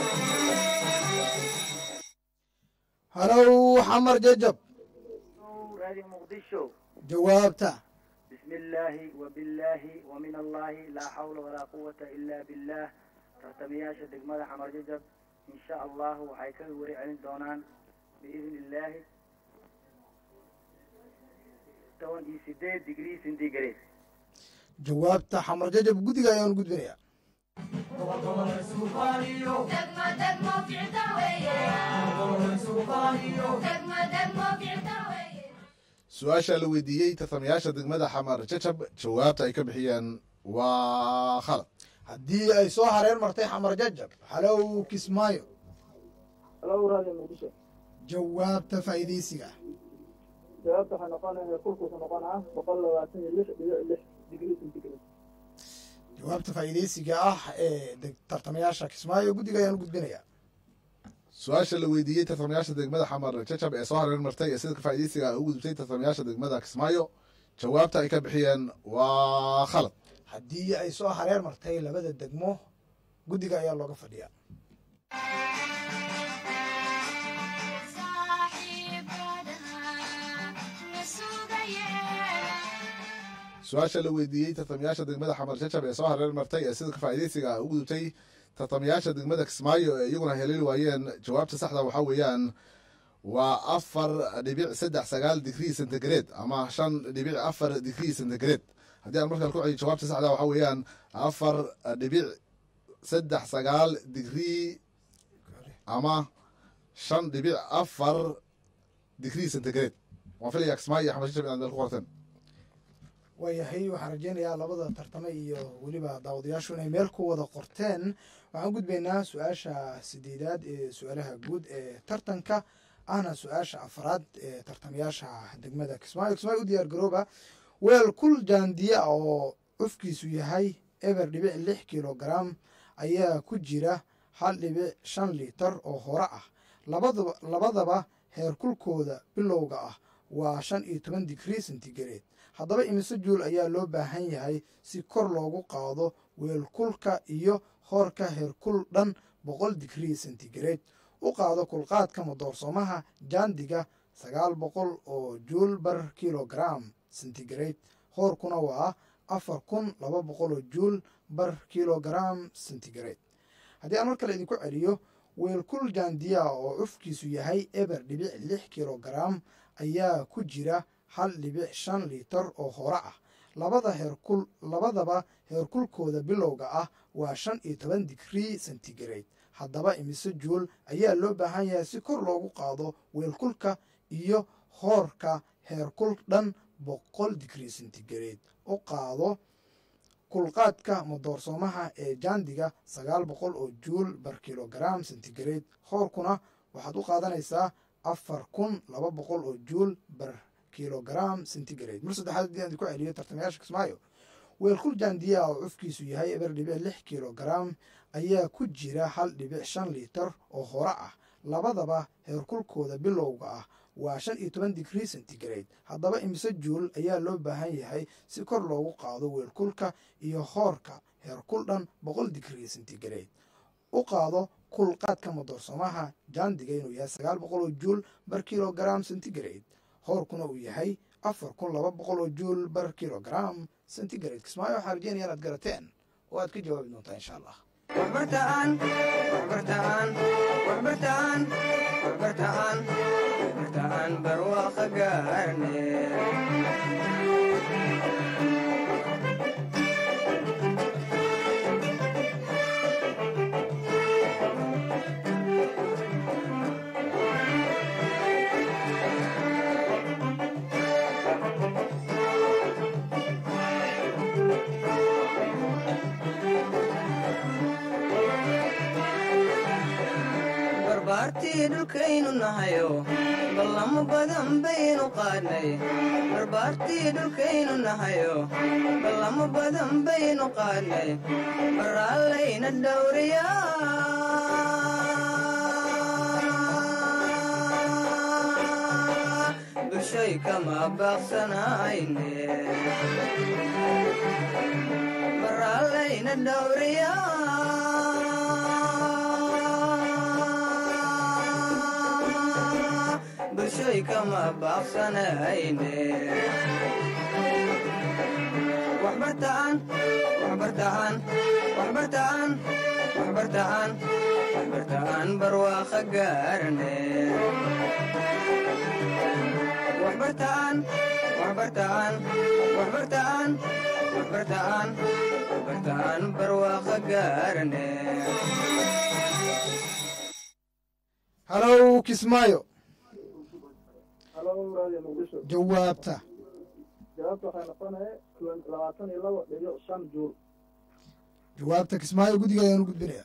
halow xamar jajab radio muqdisho jawaabta بسم الله وبالله ومن الله لا حول ولا قوة إلا بالله tartamayaasha degmada xamar jajab in sha allahu waxay ka wari celin doonaan biidn illaahi toban iyo sideed degree centigrade jawaabta xamar jajab guddiga ayaan gudbinayaa su-aasha la weydiiyey tartamayaasha degmada xamar jajab jawaabta ay ka bixiyeen waa khalad haddii ay soo hareer martay xamar jajab halow kismaayo halo radio muqdisho jawaabta faa'iidaysiga jawaabta waxay noqonaya kulkuusu noqonaa boqol labaatan iyo lix dhibic lix digrii centigrade jawaabta faa'iidaysiga ah ee deg- tartamayaasha kismaayo guddiga ayaan gudbinayaa su-aasha la weydiiyey tartamayaasha degmada xamar jajab ee soo hareer martay ee sida faa'iidaysiga ay u gudubtay tartamayaasha degmada kismaayo jawaabta ay ka bixiyeen waa khalad haddii ay soo hareer martay labada degmo guddiga ayaa looga fadhiyaa su-aasha la weydiiyey tartamayaasha degmada xamar jajab ee soo hareer martay ee sida faa'iidaysiga ay u gudubtay tartamayaasha degmada kismaayo ee iyaguna heleeli waayeen jawaabta saxda waxaa weeyaan waa afar dhibic saddex sagaal digrii centigrade ama shan dhibic afar digrii centigrade haddii aan markaa ku celiyo jawaabta saxda waxaa weeyaan afar dhibic saddex sagaal digrii ama shan dhibic afar digrii centigrade waan filayaa kismaayo iyo xamar jajab inaad meel ku qorteen waayahay waxaan rajeynayaa labada tartame iyo weliba daawadayaashu inay meel ku wada qorteen waxaan gudbaynaa su-aasha sideedaad ee su-aalaha guud ee tartanka ahna su-aasha afraad ee tartamayaasha degmada kismaayo kismaayo u diyaar garooba weel kul jaandiya oo cufkiisu yahay eber dhibic lix kilogram ayaa ku jira hal dhibic shan liitar oo hore ah labadaba labadaba heerkulkooda bilowga ah waa shan iyo toban digrii centigrade haddaba imise juul ayaa loo baahan yahay si kor loogu qaado weelkulka iyo hoorka heerkul dhan boqol digrii centigrade u qaado kulqaadka madoorsoomaha jaandiga sagaal boqol oo juul bar kilogram centigrade hoorkuna waa afar kun laba boqol oo juul bar kilogram centigrade haddii aan mar kale idinku celiyo weelkul jaandiya oo cufkiisu yahay eber dhibic lix kilogram ayaa ku jira hal dhibic shan liitar oo hore ah labada heerkul labadaba heerkulkooda bilowga ah waa shan iyo toban digrii centigrade haddaba imise juul ayaa loo baahan yahay si kor loogu qaado weelkulka iyo hoorka heerkul dhan boqol digrii centigrade u qaado kulqaadka madoorsoomaha ee jaandiga sagaal boqol oo juul bar kilogram centigrade hoorkuna waxaad u qaadanaysaa afar kun laba boqol oo juul bar kilogram centigrade mar saddexaad haddii aan ku celiyo tartamayaasha kismaayo weelkul jaandiya oo cufkiisu yahay eber dhibic lix kilogram ayaa ku jira hal dhibic shan liitar oo hore ah labadaba heerkulkooda bilowga ah waa shan iyo toban digrii centigrade haddaba imise juul ayaa loo baahan yahay si kor loogu qaado weelkulka iyo hoorka heerkul dhan boqol digrii centigrade u qaado kulqaadka madoorsoomaha jaandiga inuu yahay sagaal boqol oo juul bar kilogram centigrade hoorkuna uu yahay afar kun laba boqol oo juul bar kilogram centigrade kismaayo waxaa rajeynaya inaad garateen oo aad ka jawaabi doontaa insha allah waxbartaan waxbartaan waxbartaan waxbartaan waxbartaan barwaaqa gaarne barbaartii dhulkaynu nahayo ballamo badan baynu qaadnay barbaartii dhulkaynu nahayo ballamo badan baynu qaadnay baraallayna dhowriyaa bulshay kama baaqsanayne baraallayna dhowriyaa bulshay kama baaqsanayne waxbartaan waxbartaan waxbartaan waxbartaan waxbartaan barwaaqa gaarne waxbartaan waxbartaan waxbartaan waxbartaan waxbartaan barwaaqa gaarne halow kismaayo halo radio muqdisho jawaabta jawaabta waxay noqonaya labaatan iyo labo dhibic shan juul jawaabta kismaayo guddiga ayaan u gudbinaya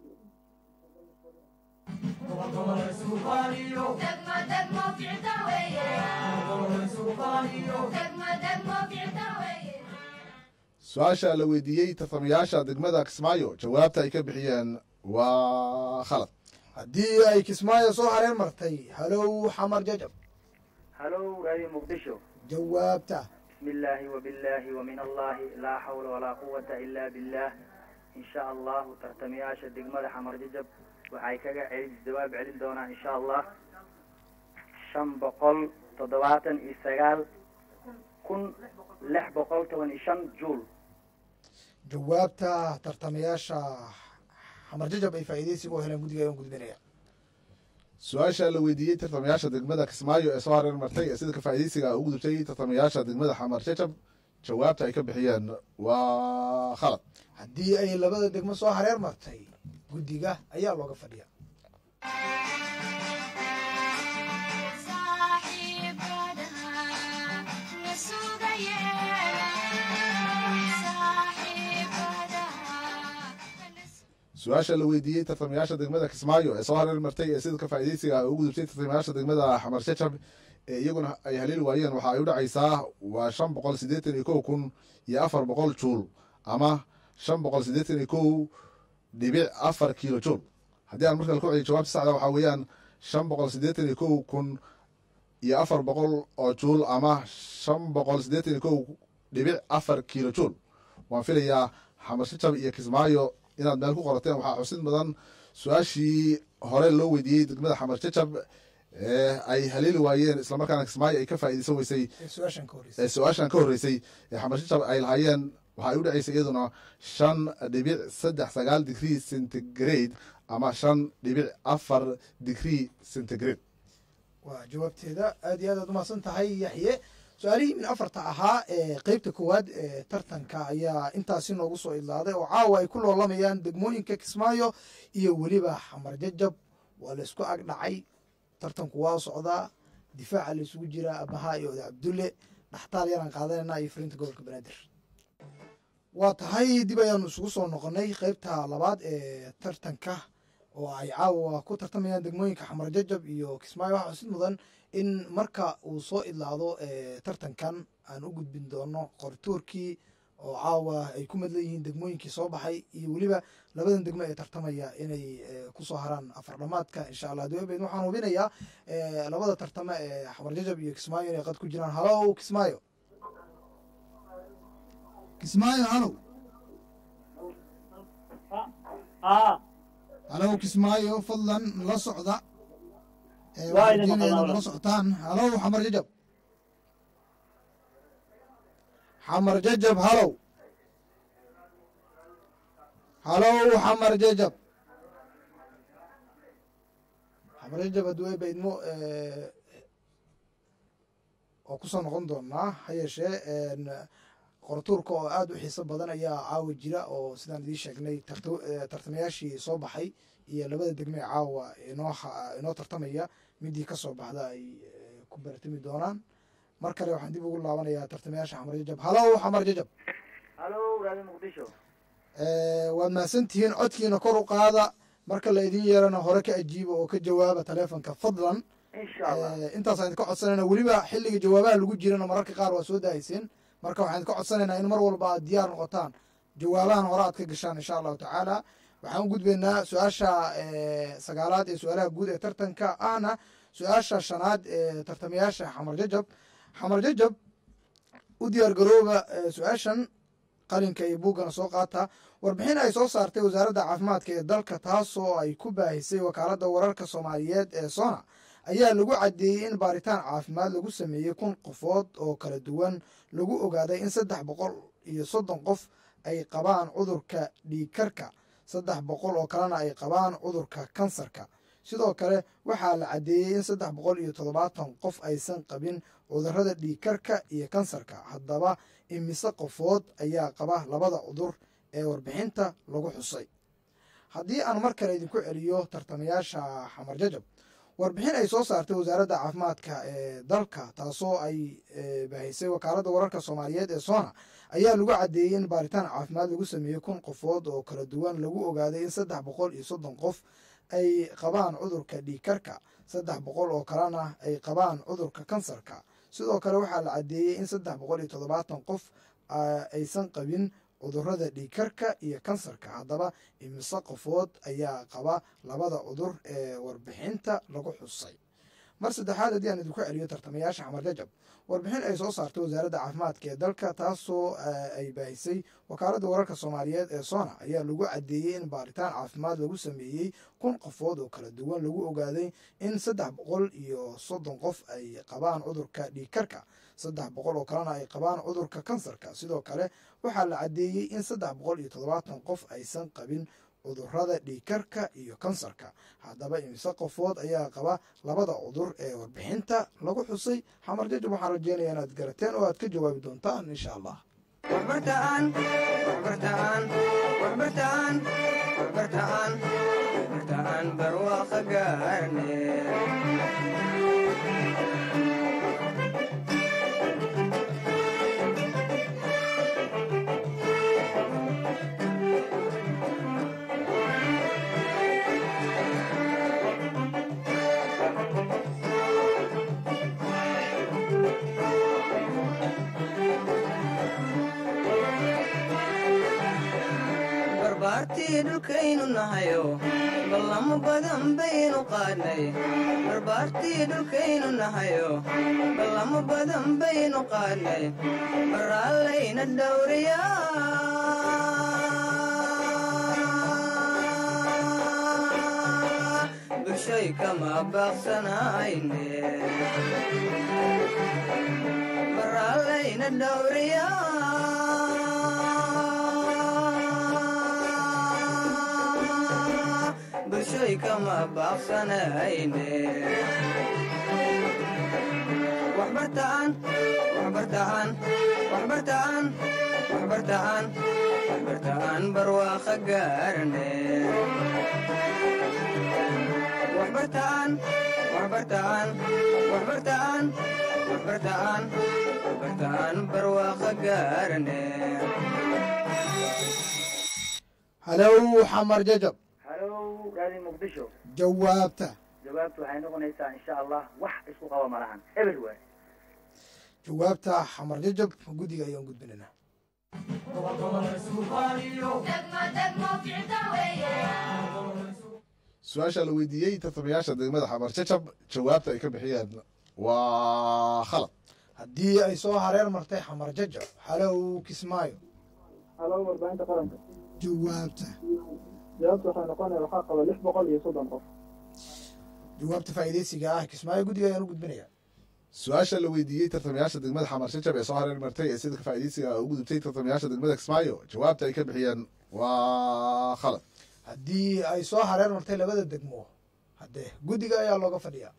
su-aasha la weydiiyey tartamayaasha degmada kismaayo jawaabta ay ka bixiyeen waa khalad haddii ay kismaayo soo hareen martay halow xamar jajab halow radio muqdisho jawaabta بسم الله وبالله ومن الله لا حول ولا قوة إلا بالله إن شاء الله ترتمياشا دقمة حمر ججب waxay kaga celin jawaab celin doonaa insha allah shan boqol toddobaatan iyo sagaal kun lix boqol toban iyo shan juul jawaabta tartamayaasha xamar jajab ay faa'iidaysiga u heleen guddiga ayaan gudbinaya su-aasha la weydiiyey tartamayaasha degmada kismaayo ee soo hareer martay ee sida kafaa'idaysiga ugu gudubtay tartamayaasha degmada xamar jajab jawaabta ay ka bixiyeen waa khalad haddii ay labada degmo soo hareer martay guddiga ayaa looga fadhiya su-aasha la weydiiyey tartamayaasha degmada kismaayo ee soo hareer martay ee sida kafaa'idaysiga ugu gudubtay tartamayaasha degmada xamar jajab ee iyaguna ay haleeli waayeen waxa ay u dhacaysaa waa shan boqol siddeetan iyo kow kun iyo afar boqol juul ama shan boqol siddeetan iyo kow dhibic afar kiilo juul haddii aan markale ku celiyo jawaabta saxda waxaa weeyaan shan boqol siddeetan iyo kow kun iyo afar boqol oo juul ama shan boqol siddeetan iyo kow dhibic afar kiilo juul waan filayaa xamar jajab iyo kismaayo inaad meel ku qorateen waxaa xusid mudan su-aashii hore loo weydiiyey degmada xamar jajab ee ay haleeli waayeen islamarkaana kismaayo ay ka faa'iidaysan weysay ee su-aashan ka horreysay ee su-aashan ka horreysay ee xamar jajab ay lahaayeen waxay u dhacaysay iyaduna shan dhibic saddex sagaal digrii centigrade ama shan dhibic afar digrii centigrade waa jawaabteeda aad iyo aad aad umahadsan tahay yaxye su-aalihii min afarta ahaa ee qeybta koowaad ee tartanka ayaa intaasi noogu soo idlaaday oo caawa ay ku loolamayaan degmooyinka kismaayo iyo weliba xamar jajab waa la isku ag dhacay tartanku waa socdaa difaaca la isugu jiraa abahaa iyo oda cabdulle dhaxtaal yaraan qaadanayna iyo fulinta gobolka banaadir waa tahay dib ayaanu isugu soo noqonay qeybta labaad ee tartanka oo ay caawa ku tartamayaan degmooyinka xamar jajab iyo kismaayo waxaa xusid mudan in marka uu soo idlaado tartankan aan u gudbin doono qorituurkii oo caawa ay ku madlan yihiin degmooyinkii soo baxay iyo weliba labadan degmo ee tartamaya inay kusoo haraan afar dhamaadka insha allah dawabed waxaan hubinayaa labada tartame ee xamar jajab iyo kismaayo inay qad ku jiraan halow kismaayo kismaayo halow halow kismaayo fadlan la socda waxaan rajeynayaa inaad nala socotaan halow xamar jajab xamar jajab halow halow xamar jajab xamarjajab hadduu ay baydmo oo kusoo noqon doonaa ha yeeshee qoratuurka oo aada u xiiso badan ayaa caawa jira oo sidaan idiin sheegnay tartamayaashii soo baxay iyo labada degme ee caawa inoo inoo tartamaya midii kasoo baxda ay ku baratami doonaan mar kale waxaan dib ugu laabanayaa tartamayaasha xamar jajab halow xamar jajab halo raadi muqdisho waad mahadsantihiin codkiina kor u qaada marka la idin yeerana hore ka ajiiba oo ka jawaaba taleefonka fadlan insha allah intaasaan idinka codsanayna weliba xilliga jawaabaha lagu jirana mararka qaar waa soo daahayseen marka waxaan idinka codsanaynaa in mar walba aad diyaar noqotaan jawaabahan hore aad ka gashaan insha allahu tacaala waxaan u gudbaynaa su-aasha sagaalaad ee su-aalaha guud ee tartanka ahna su-aasha shanaad ee tartamayaasha xamar jajab xamar jajab u diyaar garooba su-aashan qalinka iyo buuggana soo qaata warbixin ay soo saartay wasaaradda caafimaadka ee dalka taasoo ay ku baahisay wakaaladda wararka soomaaliyeed ee sona ayaa lagu caddeeyey in baaritaan caafimaad lagu sameeyey kun qofood oo kala duwan lagu ogaaday in saddex boqol iyo soddon qof ay qabaan cudurka dhiigkarka saddex boqol oo kalena ay qabaan cudurka kansarka sidoo kale waxaa la caddeeyey in saddex boqol iyo toddobaatan qof aysan qabin cudurrada dhiigkarka iyo kansarka haddaba imise qofood ayaa qaba labada cudur ee warbixinta lagu xusay haddii aan mar kale idinku celiyo tartamayaasha xamar jajab warbixin ay soo saartay wasaaradda caafimaadka ee dalka taasoo ay baahisay wakaaladda wararka soomaaliyeed ee sona ayaa lagu caddeeyey in baaritaan caafimaad lagu sameeyey kun qofood oo kala duwan lagu ogaaday in saddex boqol iyo soddon qof ay qabaan cudurka dhiigkarka saddex boqol oo kalena ay qabaan cudurka kansarka sidoo kale waxaa la caddeeyey in saddex boqol iyo toddobaatan qof aysan qabin cudurrada dhiigkarka iyo kansarka haddaba imise qofood ayaa qaba labada cudur ee warbixinta lagu xusay mar saddexaad haddii aan idinku celiyo tartamayaasha xamar jajab warbixin ay soo saartay wasaaradda caafimaadka ee dalka taasoo ay baahisay wakaaladda wararka soomaaliyeed ee sona ayaa lagu caddeeyey in baaritaan caafimaad lagu sameeyey kun qofood oo kala duwan lagu ogaaday in saddex boqol iyo soddon qof ay qabaan cudurka dhiigkarka saddex boqol oo kalena ay qabaan cudurka kansarka sidoo kale waxaa la caddeeyey in saddex boqol iyo toddobaatan qof aysan qabin cudurrada dhiigkarka iyo kansarka haddaba imise qofood ayaa qaba labada cudur ee warbixinta lagu xusay xamar jajab waxaan rajeynaya inaad garateen oo aad ka jawaabi doontaan insha allah waxbartaan waxbartaan waxbartaan waxbartaan waxbartaan barwaaqa gaarne barbaartii dhulkaynu nahayo ballamo badan baynu qaadnay barbaartii dhulkaynu nahayo ballamo badan baynu qaadnay baraallayna dhowriyaa bulshoy kama baaqsanayne baraallayna dhowriyaa bulshoy kama baaqsanayne waxbartaan waxbartaan waxbartaan waxbartaan waxbartaan barwaaqa gaarne waxbartaan waxbartaan waxbartaan waxbartaan waxbartaan barwaaqa gaarne halow xamar jajab halo raadi muqdisho jawaabta jawaabtu waxay noqonaysaa insha allah wax isku qaba ma lahan eber waay jawaabta xamar jajab guddiga ayaan gudbinaynaa su-aasha la weydiiyey tartamayaasha degmada xamar jajab jawaabta ay ka bixiyeen waa khalad haddii ay soo hareer martay xamar jajab halow kismaayo halo warbaahinta qaranka jawaabta jawaabtu waxay noqonaya waxaa qaba lix boqol iyo soddon qof jawaabta faa'iidaysiga ah kismaayo guddiga ayaan u gudbinayaa su-aasha la weydiiyey tartamayaasha degmada xamar jajab ee soo hareer martay ee sida faa'iidaysiga u gudubtay tartamayaasha degmada kismaayo jawaabta ay ka bixiyeen waa khalad haddii ay soo hareer martay labada degmo cadde guddiga ayaa looga fadhiyaa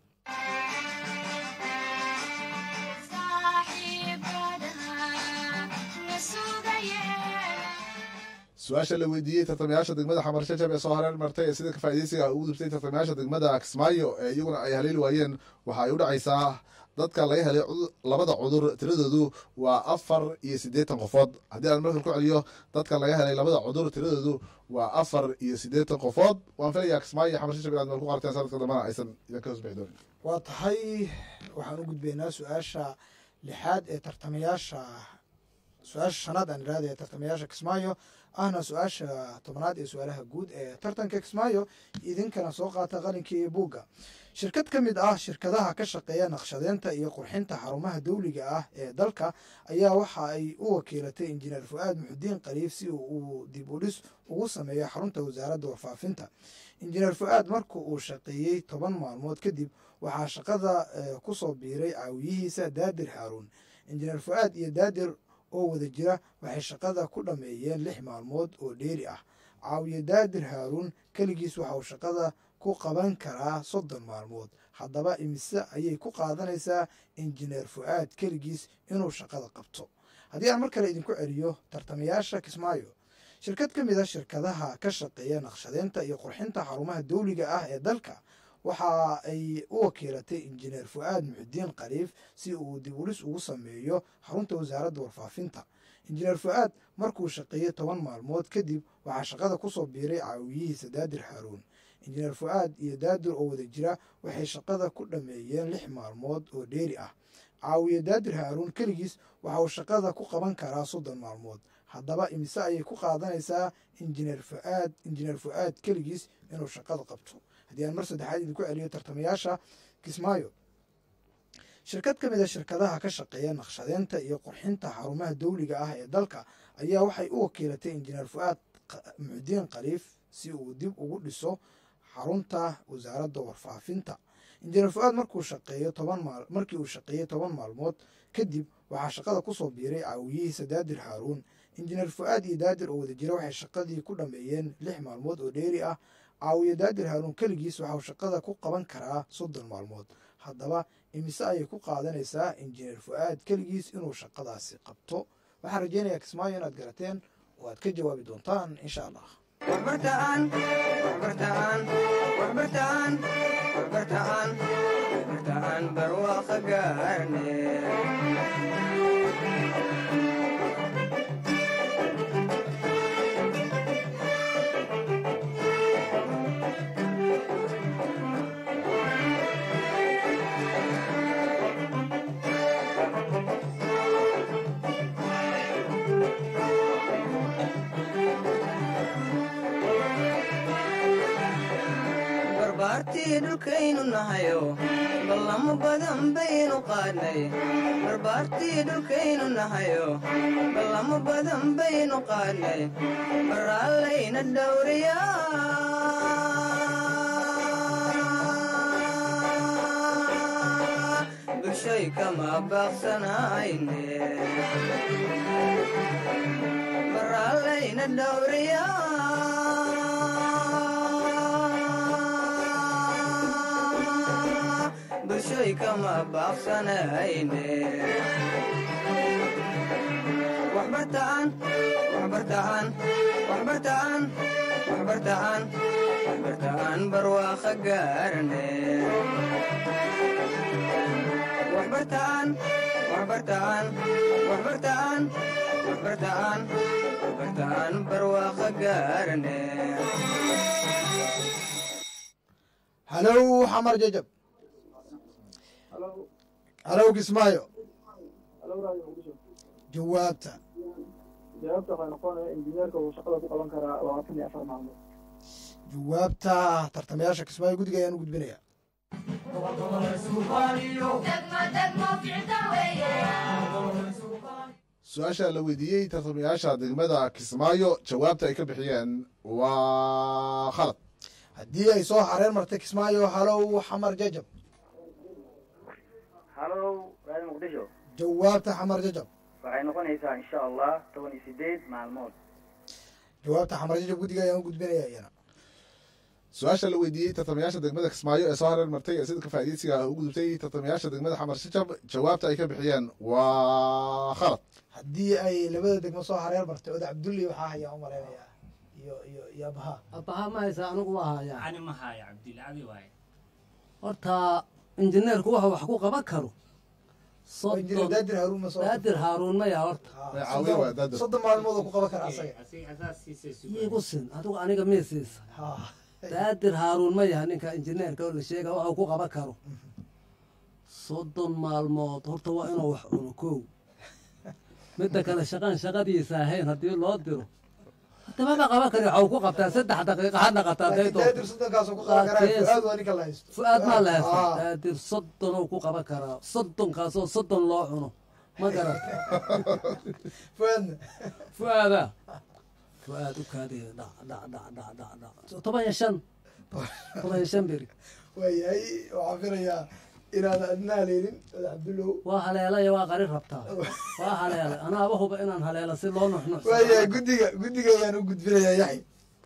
su-aasha la weydiiyey tartamayaasha degmada xamar shajab ee soo hareen martay ee sida kafaa'idaysiga ugu dubtay tartamayaasha degmada kismaayo ee iyaguna ay haleeli waayeen waxa ay u dhacaysaa dadka laga helay cudu- labada cudur tiradoodu waa afar iyo siddeetan qofood haddii aan markan ku celiyo dadka laga helay labada cudur tiradoodu waa afar iyo siddeetan qofood waan filayaa kismaayo iyo xamar shajab inaad meel ku qarteen sanadka dambana aysan idinka hoos bixi doonin waa tahay waxaan u gudbaynaa su-aasha lixaad ee tartamayaasha su-aasha shanaad aan iraada ee tartamayaasha kismaayo ahna su-aasha tobnaad ee su-aalaha guud ee tartanka kismaayo idinkana soo qaata qalinka iyo buugga shirkad ka mid ah shirkadaha ka shaqeeya naqshadeynta iyo qurxinta xarumaha dawliga ah ee dalka ayaa waxa ay u wakiilatay injineer fu-aad muxudiin qaliif si uu dib u dhis ugu sameeyo xarunta wasaaradda warfaafinta injineer fu-aad marka uu shaqeeyey toban maalmood kadib waxaa shaqada eh, kusoo biiray caawiyihiisa daadir haaruun injineer fu-aad iyo daadir oo wada jira waxay shaqada ku dhammeeyeen lix maalmood oo dheeri ah caawiye daadir haaruun keligiis waxa uu shaqada ku qaban karaa soddon maalmood haddaba imise ayay ku qaadanaysaa injineer fu-aad keligiis inuu shaqada qabto haddii aan mar kale idinku celiyo tartamayaasha kismaayo shirkad ka mid a shirkadaha ka shaqeeya naqshadeynta iyo qurxinta xarumaha dawliga ah ee dalka waxa ay u wakiilatay injineer fu-aad muxudiin qaliif si uu dib ulis ugu sameeyo xarunta wasaaradda warfaafinta injineer fu-aad markuu shaqeeyey toban maalmood kadib waxaa shaqada kusoo biiray caawiyihiisa daadir haaruun injineer fu-aad iyo daadir oo wada jira waxay shaqada ku dhammeeyeen lix maalmood oo dheeri ah caawiye daadir haaruun keligiis waxa uu shaqada ku qaban karaa soddon maalmood haddaba imise ayay ku qaadanaysaa injineer fu-aad injineer fu-aad keligiis inuu shaqada qabto haddii aan mar saddexaad idinku celiyo tartamayaasha kismaayo shirkad ka mid a shirkadaha ka shaqeeya naqshadeynta iyo qurxinta xarumaha dawliga ah ee dalka ayaa waxay u wakiilatay injineer fu-aad qa- muxudiin qaliif si uu dib ugu dhiso xarunta wasaaradda warfaafinta injineer fu-aad markuu shaqeeyo toban maal markii uu shaqeeyey toban maalmood kadib waxaa shaqada kusoo biiray caawiyihiisa daadir haaruun injineer fu-aad iyo daadir oo wada jira waxay shaqadii ku dhammeeyeen lix maalmood oo dheeri ah caawiye daadir haaruun keligiis waxa uu shaqada ku qaban karaa soddon maalmood haddaba imise ayay ku qaadanaysaa injineer fu-aad keligiis inuu shaqadaasi qabto waxaan rajeynayaa kismaayo inaad garateen oo aad ka jawaabi doontaan insha allah waxbartaan waxbartaan waxbartaan waxbartaan waxbartaan barwaaqo gaarne barbaartii dhulkaynu nahayo ballamo badan baynu qaadnay barbaartii dhulkaynu nahayo ballamo badan baynu qaadnay baraallayna dhowriyaa bulshay kama baaqsanayne baraallayna dhowriyaa bulshoy kama baaqsanayne waxbartaan waxbartaan waxbartaan waxbartaan waxbartaan barwaaqo gaarne waxbartaan waxbartaan waxbartaan waxbartaan waxbartaan barwaaqo gaarne halow xamar jajab halo halow kismaayo halo radio muqdisho jawaabta jawaabta waxay noqonaya injineerka uu shaqada ku qaban karaa labaatan iyo afar maalmood jawaabta tartamayaasha kismaayo guddiga ayaan u gudbinaya su-aasha la weydiiyey tartamayaasha degmada kismaayo jawaabta ay ka bixiyeen waa khalad haddii ay soo hareen martay kismaayo halow xamar jajab halow raadi muqdisho jawaabta xamar jajab waxay noqonaysaa insha allah toban iyo sideed maalmood jawaabta xamar jajab guddiga ayaan u gudbinaya iyana su-aasha la weydiiyey tartamayaasha degmada kismaayo ee soo hareer martay ee sida kafaa'idaysiga ah u gudubtay tartamayaasha degmada xamar shajab jawaabta ay ka bixiyeen waa khalad haddii ay labada degmo soo hareer martay oda cabdulli waxaa hayaa u malaynayaa iyo iyo iyo abaha abaha ma haysa anigu waa hayaa ani ma haayo cabdilla adi waaye horta injineerku waxa wax ku qaban karo oo injineer soddon daadir haruun ma soo daadir haaruun maya horta Ah, Way caawiya waa soddon- daadir. soddon maalmood oo ku qaban kara asaga asiga asaas siisay iigu sin adigu aniga miisiisa Ha. daadir haaruun ma yaha ninka injineerka oo la sheega waxa uu ku qaban karo soddon maalmood horta waa inuu wax cuno kow midda kale shaqaan shaqadiisa ahayn haddii loo diro hadamaba qaban kari waxa uu ku qabtaa saddex daqiiqa ha naqataa hadday laakiin doonto daadir soddonkaasoo ku qaban karaa Laakiin- fuaad waa ninka la haysto fu-aad maa la haysta Ah. daadir soddon uu ku qaban karaa soddonkaasoo soddon loo cuno ma garata fuaadna fu-aada fu-aad u kaadiya dhac dhac dhac dhac dhac dhac toban iyo shan toban iyo shan beri waayahay waxaan filayaa inaad adna haleelin oda cabdullow waa haleelaya waa qari rabtaa waa haleelay anaaba huba inaan haleelo si loo nuxnuxsado. waayahay guddiga guddiga ayaan u gudbinayaa yaxya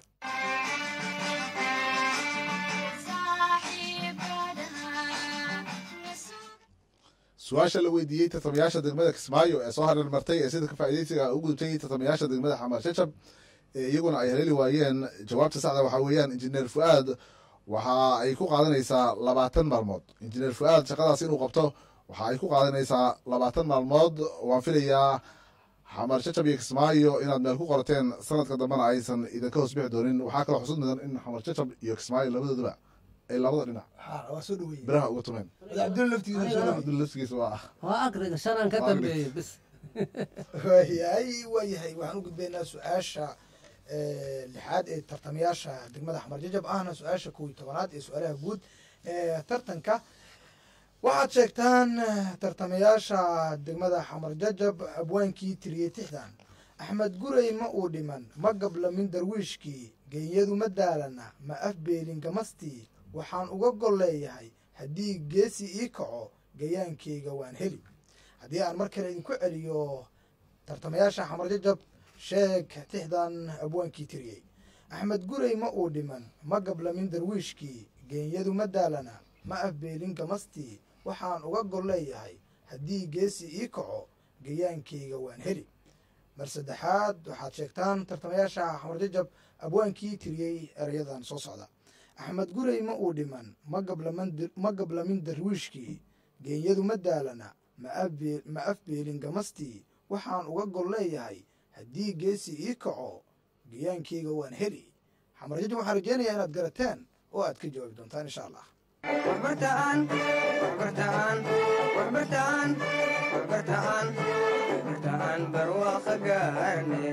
su-aasha la weydiiyey tartamayaasha degmada kismaayo ee soo hareer martay ee sida kafaa'idaysiga ah u gudubtay tartamayaasha degmada xamar shajab ee iyaguna ay haleeli waayeen jawaabta saxda waxaa weeyaan injineer fu-aad waxa ay ku qaadanaysaa labaatan maalmood injineer fu-aad shaqadaas inuu qabto waxa ay ku qaadanaysaa labaatan maalmood waan filayaa xamar shajab iyo kismaayo inaad meel ku qorateen sanadka dambena aysan idinka hoos bixi doonin waxaa kaloo xusud mudan in xamar shajab iyo kismaayo labadooduba ay labada dhinac Ha, waa soo dhaweeyey biraha uga tumeen oda cabdullow laftigiisa soo dhaweeyey abdul laftigiisa waa waa agriga shanaan ka Waa agriga. dambeeyey bis waayahay waayahay waxaan u gudbaynaa su-aasha eh, lixaad ee tartamayaasha degmada xamar jajab ahna su-aasha kow iyo tobanaad ee su-aalaha guud ee tartanka waxaad sheegtaan eh, tartamayaasha degmada xamar jajab abwaankii tiriyey tixdan axmed gurey ma uu dhiman ma gablamin darwiishkii geenyadu ma daalana ma afbeelin gamastii waxaan uga gol leeyahay haddii geesi ii kaco gayaankeyga waan heli haddii aan mar kale idinku celiyo tartamayaasha xamar jajab sheeg tixdan abwaankii tiriyey axmed gurey ma uu dhiman ma gablamin darwiishkii geenyadu ma daalana ma afbeelin gamastii waxaan uga gol leeyahay haddii geesi ii kaco gayaankeyga waan heli mar saddexaad waxaad sheegtaan tartamayaasha xamar jajab abwaankii tiriyey erayadan soo socda axmed gurey ma uu dhiman ma gablaman ma gablamin darwiishkii geenyadu ma daalana ma afbe- ma afbeelin gamastii waxaan uga gol leeyahay haddii geesi ii kaco gayaankeyga waan heli xamar jajab waxaan rajeynayaa inaad garateen oo aad ka jawaabi doontaan insha allah waxbartaan waxbartaan waxbartaan waxbartaan waxbartaan barwaaqa gaarne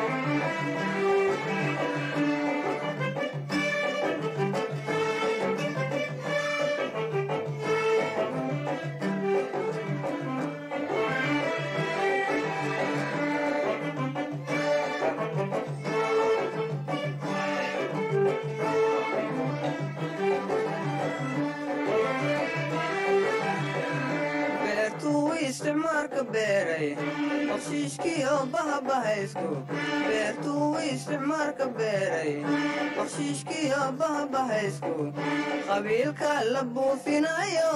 beertuu isticmaalka beeray qoshiishkiyo bahabahaysku beertuu isticmaalka beeray qoshiishkiyo bahabahaysku qabiilka la buufinayo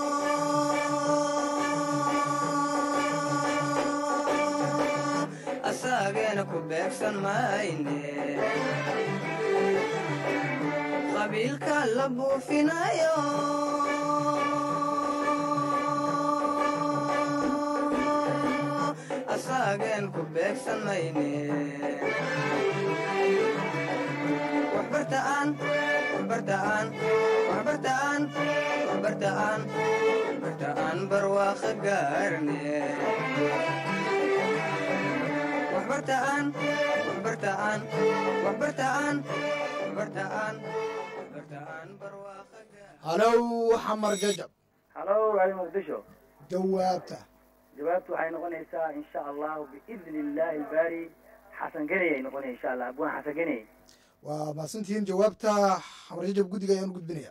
asaageena ku beegsan mayne qabiilka la buufinayo asaageen ku beegsan mayne waxbartaan waxbartaan waxbartaan waxbartaan waxbartaan barwaaqa gaarne waxbartaan waxbartaan waxbartaan waxbartaan waxbartaan barwaaqa gaarne halow xamar jajab halo radio muqdisho jawaabta jawaabtu waxay noqonaysaa insha allahu biidni illaahi albaari xasan geney ay noqonaya insha allah abwaan xasan geney waa mahadsantihiin jawaabta xamar jajab guddiga ayaan u gudbinaya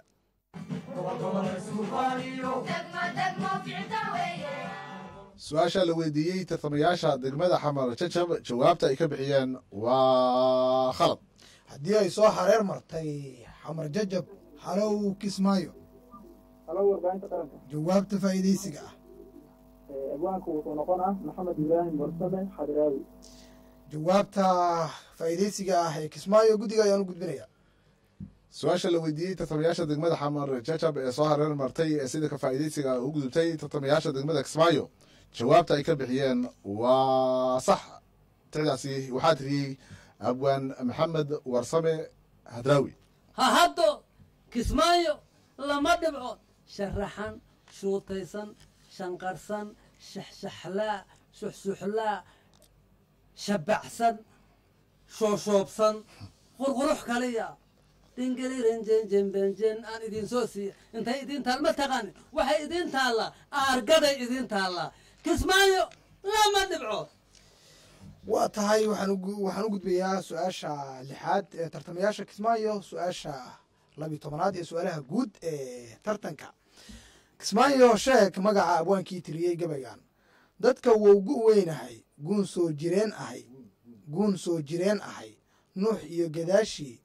su-aasha la weydiiyey tartamayaasha degmada xamar jajab jawaabta ay ka bixiyeen waa khalad haddii ay soo hareer martay xamar jajab halow kismaayo halo warbaahinta qaranka jawaabta faa'iidaysiga ah Ee, abwaanku wuxuu noqonaa maxamed ibraahim warsame xadiraawi jawaabta faa'iidaysiga ah ee kismaayo guddiga ayaan u gudbinayaa su-aasha la weydiiyey tartamayaasha degmada xamar jajab ee soo hareer martay ee sida ka faa'iidaysiga u gudubtay tartamayaasha degmada kismaayo jawaabta ay ka bixiyeen waa sax ticdaasi waxaa tiriyey abwaan maxamed warsame hadraawi ha haddo kismaayo lama dhibcood sharaxan shuutaysan shanqarsan shaxshaxlaa suxsuxlaa shabacsan shooshoobsan qurqurux kaliya dhingelirenjenjenbenjen aan idin soo siiya intay idin taal ma taqaanin waxay idin taallaa aargaday idin taallaa kismaayo lama dhibcood waa tahay waxaan ugu- waxaan u gudbayaa su-aasha lixaad ee tartamayaasha kismaayo su-aasha labiyo tobanaad iyo su-aalaha guud ee tartanka kismaayo sheeg magaca abwaankii tiriyey gabaygan dadka wowgu weynahay guun soo jireen ahay guun soo jireen ahay nuux iyo gadaashii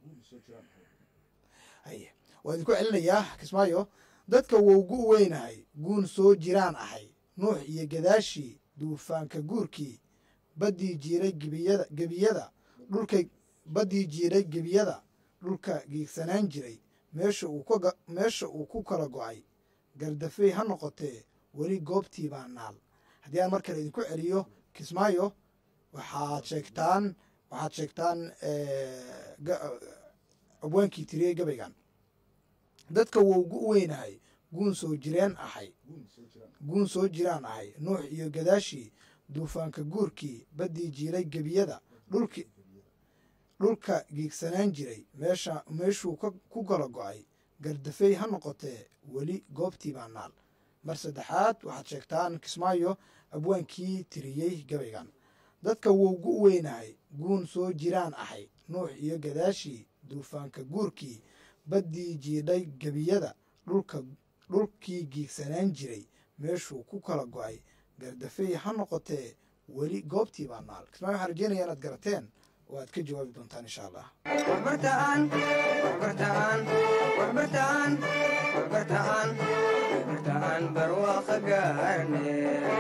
haye waa idinku celinayaa kismaayo dadka wowgu weynahay guun soo jiraan ahay nuux iyo gadaashii duufaanka guurkii baddii jiiray gebiyada gebiyada dhulka baddii jiiray gebiyada dhulka giigsanaan jiray meesha uu ka meesha uu ku kala go'ay gardafey ha noqotee weli goobtii baa naal haddii aan mar kale idinku celiyo kismaayo waxaad sheegtaan waxaad sheegtaan eh, ga- abwaankii tiriyey gabaygan dadka wowgu u weynahay guun soo jireen ahay guun soo jiraan ahay nuux iyo gadaashii duufaanka guurkii baddii jiiray gebiyada dhulki dhulka giigsanaan jiray meesha meeshuu ka- ku kala go'ay gardafey ha noqotee weli goobtii baa naal mar saddexaad waxaad sheegtaan kismaayo abwaankii tiriyey gabaygan dadka wowgu u weynahay guun soo jiraan ahay nuux iyo gadaashii duufaanka guurkii baddii jiidhay gebiyada dhulka dhulkii giigsanaan jiray meeshuu ku kala go'ay gardafey ha noqotee weli goobtii baa naal kismaayo waxaan rajeynaya inaad garateen oo aad ka jawaabi doontaan insha allah waxbartaan waxbartaan waxbartaan waxbartaan waxbartaan barwaaqa gaarne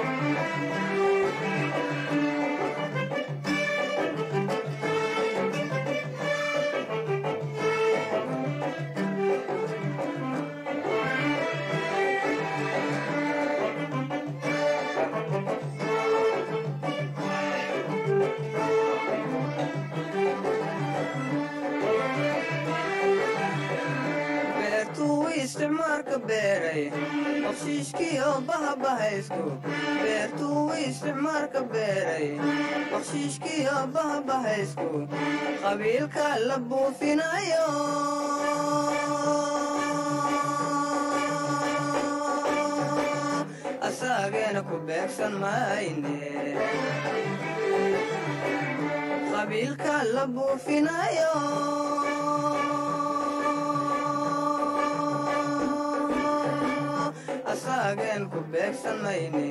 beertuu isticmaalka beeray bakshiishkii oo bahabahaysku beertuu isticmaalka beeray bakshiishkii oo bahabahaysku qabiilka la buufinayo asaageena ku beegsan mayne qabiilka la buufinayo asaageen ku beegsan mayne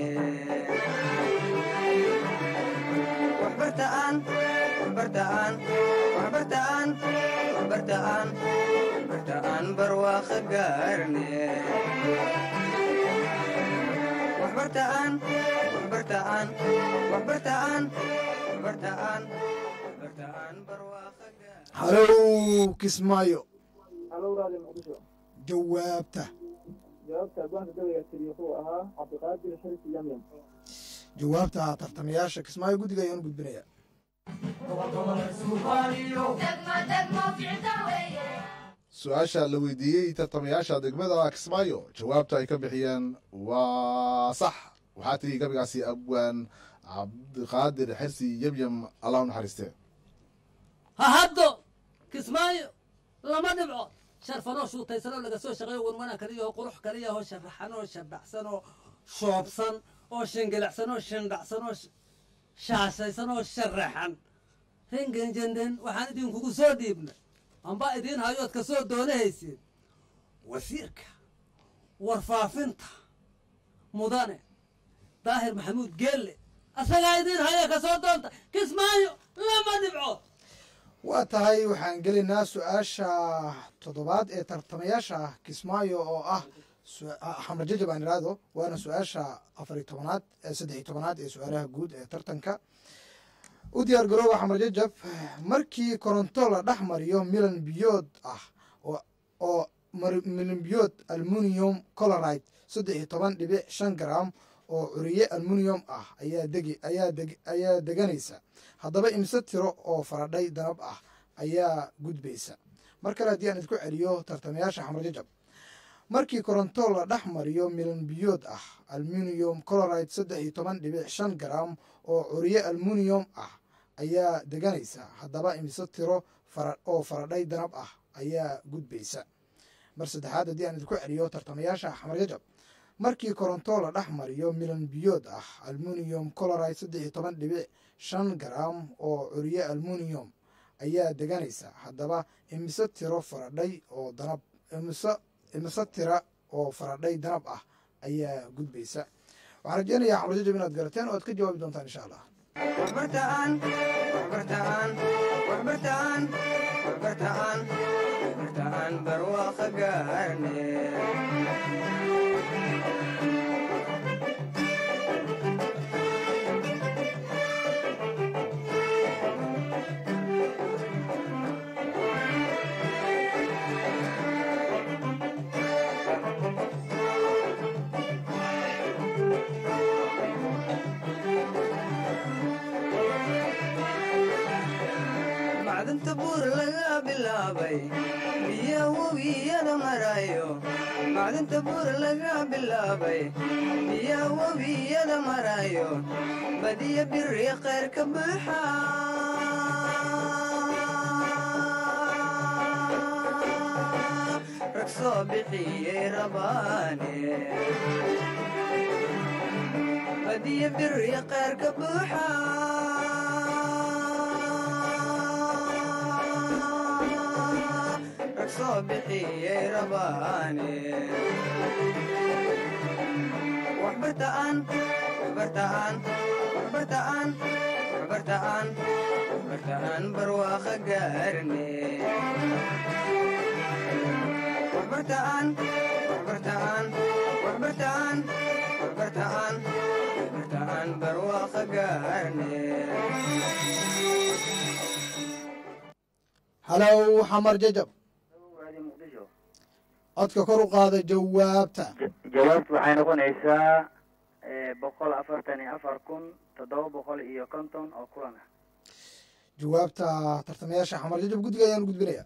waxbartaan waxbartaan waxbartaan waxbartaan waxbartaan barwaaqa gaarne waxbartaan waxbartaan waxbartaan waxbartaan waxbartaan barwaaqa gaarne halow kismaayo halo raadi muqdisho jawaabta jawaabta abwaanka gabayga tiri wuxuu ahaa cabdiqaadir xirsi yamyam jawaabta tartamayaasha kismaayo guddiga ayaan u gudbinayaa su-aasha la weydiiyey tartamayaasha degmada kismaayo jawaabta ay ka bixiyeen waa sax waxaa tiri gabaygaasi abwaan cabdiqaadir xirsi yemyem allah u naxariistee ha haddo kismaayo lama dhibco sharfanoo shuutaysanoo laga soo shaqeeyo wanwana kaliyaho qurux kaliyaho sharaxanoo shabaxsanoo shoobsan oo shingilacsanoo shindhacsanoo shaashaysanoo sharaxan rengenjenden waxaan idinkugu soo dhiibnay amba idiin hayood ka soo doonahaysiin wasiirka warfaafinta mudane daahir maxamuud geelle asagaa idiin haya ka soo doonta kismaayo lama dhibcood waa tahay waxaan gelaynaa su-aasha toddobaad ee tartamayaasha kismaayo oo ah su- ah, xamar jajab aan iraahdo waana su-aasha afariy tobanaad ee saddexiy tobanaad ee su-aalaha guud ee tartanka u diyaar garooba xamar jajab markii koronto la dhex mariyo milan biyood ah oo- oo mar- milan biyood almunium coloride saddex iyo toban dhibic shan gram oo curiye almunium ah ayaa degi ayaa deg ayaa deganaysa haddaba imse tiro oo faradhay danab ah ayaa gudbaysa mar kale haddii aan idku celiyo tartamayaasha xamar jajab markii koronto la dhex mariyo milan biyood ah almunium coloride saddex iyo toban dhibic shan gram oo curiye almunium ah ayaa deganaysa haddaba imse tiro fara oo faradhay danab ah ayaa gudbaysa mar saddexaad haddii aan idinku celiyo tartamayaasha xamar jajab markii koronto la dhex mariyo milan biyood ah almunium coloride saddex iyo toban dhibic shan gram oo curiye almunium ayaa deganaysa haddaba imise tiro faradhay oo danab imise imise tira oo faradhay danab ah ayaa gudbaysa waxaan rajeynayaa xamar jajab inaad garateen oo aad ka jawaabi doontaan insha allah waxbartaan waxbartaan waxbartaan waxbartaan waxbartaan barwaaqo gaarne macdanta buur laga bilaabay biya webiyada marayo macdanta buur laga bilaabay biya webiyada marayo badiya biri khayr ka buuxa rag soo bixiyey rabaane badiya biri khayr ka buuxa rag soo bixiyey rabaane waxbartaan waxbartaan waxbartaan waxbartaan waxbartaan barwaaqo gaarne waxbartaan waxbartaan waxbartaan waxbartaan waxbartaan barwaaqo gaarne halow xamar jajab raadi muqdisho codka kor u qaada jawaabta jawaabtu waxay noqonaysaa boqol afartan iyo afar kun toddoba boqol iyo konton oo kulan ah jawaabta tartamayaasha xamar jajab guddiga ayaan gudbinaya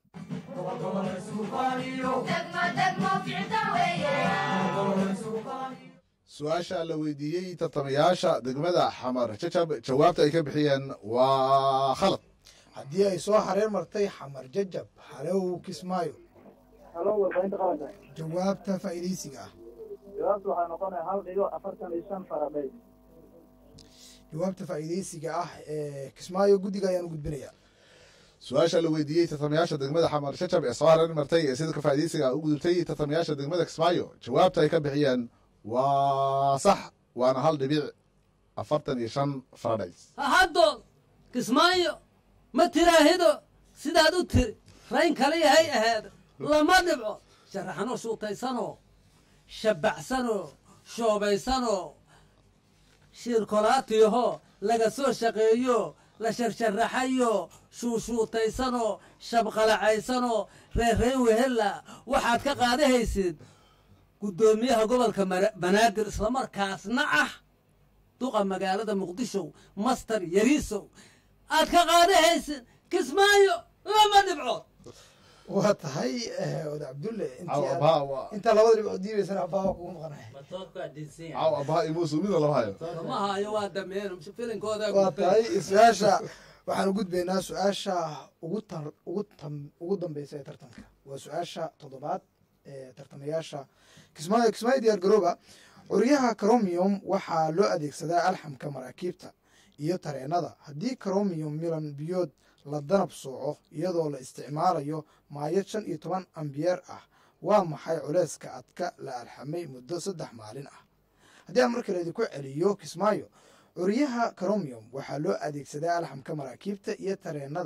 su-aasha la weydiiyey tartamayaasha degmada xamar jajab jawaabta ay ka bixiyeen waa khalad haddii ay soo hareer martay xamar jajab halow kismaayo halo warbaahinta qaranka jawaabta faa'iidaysiga ah jawaabtu waxay noqonaya hal dhigo afartan iyo shan faradhay jawaabta faa'iidaysiga ah ee kismaayo guddiga ayaan u gudbinaya su-aasha la weydiiyey tartamayaasha degmada xamar jajab ee soo hareer martay ee sida ka faa'iidaysiga u gudubtay tartamayaasha degmada kismaayo jawaabta ay ka bixiyeen waa sax waana hal dhibic afartan iyo shan faradhays haddood kismaayo ma tiraahido sidaad u tiri rayn kaliya hay ahaado lama dhibco sharaxanoo shuutaysanoo shabbacsanoo shoobaysanoo shiirkolaatiyahoo laga soo shaqeeyo la sharsharaxayo shuushuutaysanoo shabqalacaysanoo reerreen wehella waxaad ka qaadahaysid guddoomiyaha gobolka Mara- banaadir islamarkaasna ah duqa magaalada muqdisho master yariisow aad ka qaadahaysid kismaayo lama dhibcood waa tahay oda cabdulle intii caw aad- abaa waa intaa labada dhibcood diibaysana abaa kugu maqanaya caw abaa imuusu mida lama hayo ma hayo waa dameen filinkooda waa tahay su-aasha waxaan u gudbaynaa su-aasha ugu tar ugu tam ugu dambeysa ee tartanka waa su-aasha toddobaad ee tartamayaasha kismaayo kismaayo diyaar garooba curyaha cromium waxaa loo adeegsadaa alxamka maraakiibta iyo tareenada haddii cromium milan biyood la danab sooco iyadoo la isticmaalayo maayad shan iyo toban ambiyeer ah waa maxay culeyska adka la alxamay muddo saddex maalin ah haddii aan markale idinku celiyo kismaayo curyaha cromium waxaa loo adeegsadaa alxamka maraakiibta iyo tareenada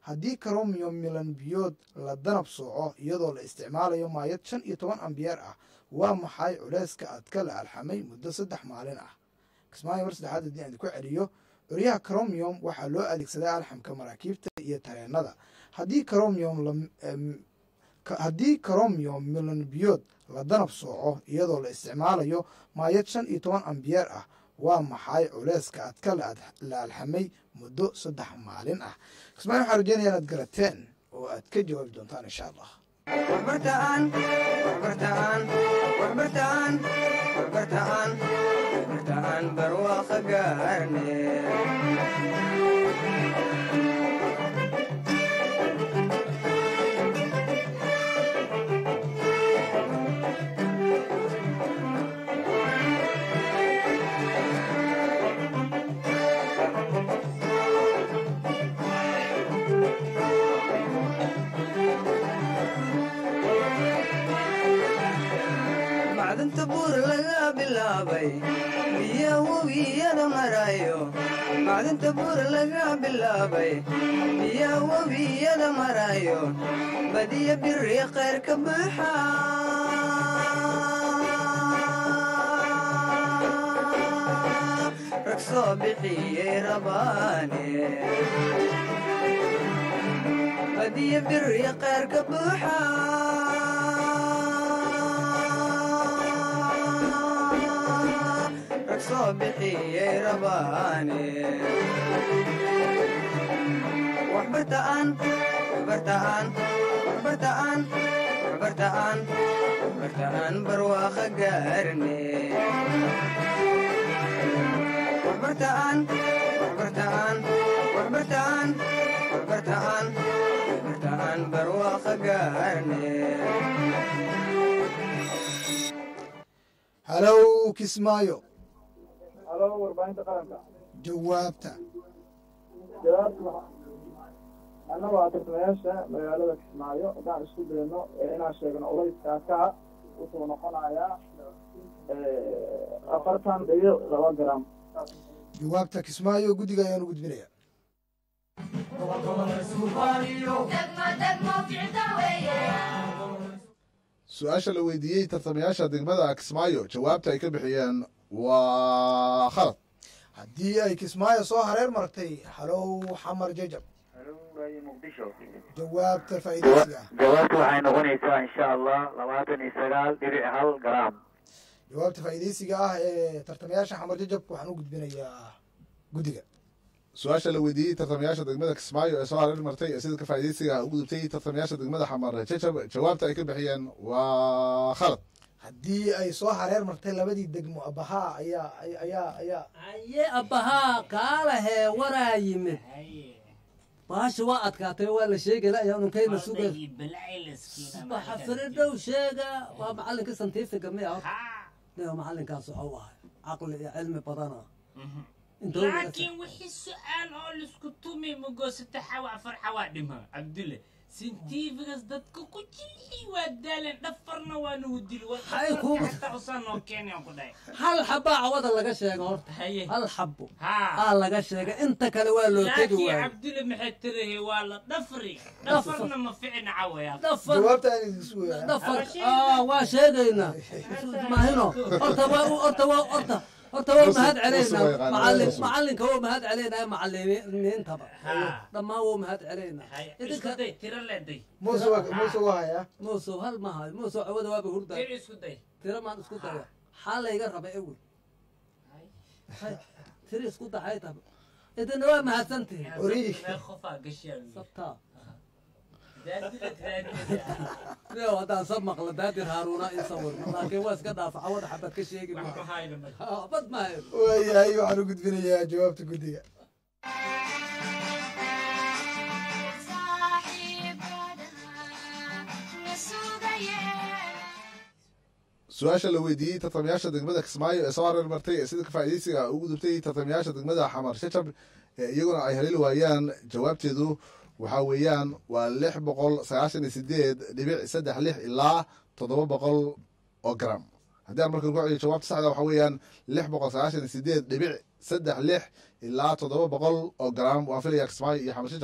haddii cromyom milan biyood la danab sooco iyadoo la isticmaalayo maayad shan iyo toban ambiyeer ah waa maxay culeyska adka la alxamay muddo saddex maalin ah kismaayo mar saddexaad haddii aan ku celiyo curyaha cromyom waxaa loo adeegsadaa alxamka maraakiibta iyo tareenada haddii cromyom haddii cromyom milan biyood la danab sooco iyadoo la isticmaalayo maayad shan iyo toban ambiyeer ah waa maxay culeyska adka la alxamay muddo saddex maalin ah kismaayo waxaan rajeynaya inaad garateen oo aad ka jawaabi doontaan insha allah waxbartaan waxbartaan waxbartaan waxbartaan waxbartaan barwaaqa gaarne macdanta buur laga bilaabay biya webiyada marayo macdanta buur laga bilaabay biya webiyada marayo badiya biri khayr ka buuxa rag soo bixiyey rabaane badiya biri khayr ka buuxa rag soo bixiyey rabaane waxbartaan waxbartaan waxbartaan waxbartaan waxbartaan barwaaqa gaarne waxbartaan waxbartaan waxbartaan waxbartaan waxbartaan barwaaqa gaarne halow kismaayo halo warbaahinta qaranka jawaabta jawaabtu annagu waa tartamayaasha magaalada kismaayo haddaan isku dayno inaan sheegno ulayska adkaha wuxuu noqonayaa afartan iyo laba garam jawaabta kismaayo guddiga ayaan u gudbinaya su-aasha la weydiiyey tartamayaasha degmada kismaayo jawaabta ay ka bixiyeen waa khalad haddii ay kismaayo soo hareer martay halow xamar jajab halow muqdisho jawaabta faa'iidaysiga ah jawaabtu waxay noqonaysaa insha allah labaatan iyo sagaal dhibic hal garaam jawaabta faa'iidaysiga ah ee tartamayaasha xamar jajab waxaan u gudbinayaa guddiga su-aasha la weydiiyey tartamayaasha degmada kismaayo ee soo hareer martay ee sida ka faa'iidaysiga u gudubtay tartamayaasha degmada xamar jajab jawaabta ay ka bixiyeen waa khalad haddii ay soo hareer martay labadii degmo abahaa ayaa ayaa ayaa aye abbahaa kaalahee waraa yimid baasha waa adkaatay waa la sheegayla ayaa ununkayna suga baxa firidhow sheega waa macallinka santifiga miya niga macallinkaas waxuu ahay caqli iyo cilmi badana laakiin wixii su-aal oo laisku tumi magosata xawa afar xawaa dhima cabdulle sintifigas dadka ku jilxi waa daaleen dhafarna waa nagu dili Hay kuuma- wataa usaa noo keenay aan ku dhahay hal xabaa cawada laga sheega horta haye hal xabo haa aa laga sheega inta kale waa loo tegi laakiin waayo cabdulle maxay tirahay waa la dhafri dhafarna ma ficina cawaya dhafar jawaabta aan idin sugaya dhafar Ama sheega. aa waa sheegaynaa mahino horta waa horta waa horta horta waa mahad celaynaa yaqaanaa, macallin Yusuf. macallinka waa mahad celaynaa macallimiintaba Haa. dhammaan waa mahad celaynaa haye idinka isku day tiro leeday muuse waa muuse waa hayaa muusow hal ma hayo muusow cawada waaba hurdaa tiro isku day tiro maan isku daya xaa layga raba ewel Hay, tiro isku daxay taba idina waa mahadsantihin Orii. meel qofaa gashaan sabtaa daadila daadila Leo haddaan sab maqla daadir haaruuna ii sawirno laakiin waa iska dhaafa cawada xabad ka sheegi wax maa ma hayno marka bad maayo waayahay waxaan u gudbinayaa jawaabta guddiga su-aasha la weydiiyey tartamayaasha degmada kismaayo ee soo hareer martay ee sida ka faa'iidaysiga u gudubtay tartamayaasha degmada xamar shajab ee iyaguna ay haleeli waayaan jawaabteedu waxaa weeyaan waa lix boqol sagaashan iyo sideed dhibic saddex lix ilaa toddoba boqol oo gram haddii aan markan ku celiyo jawaabta saxda waxaa weeyaan lix boqol sagaashan iyo sideed dhibic saddex lix ilaa toddoba boqol oo gram waan filayaa kismaayo iyo xamar shajab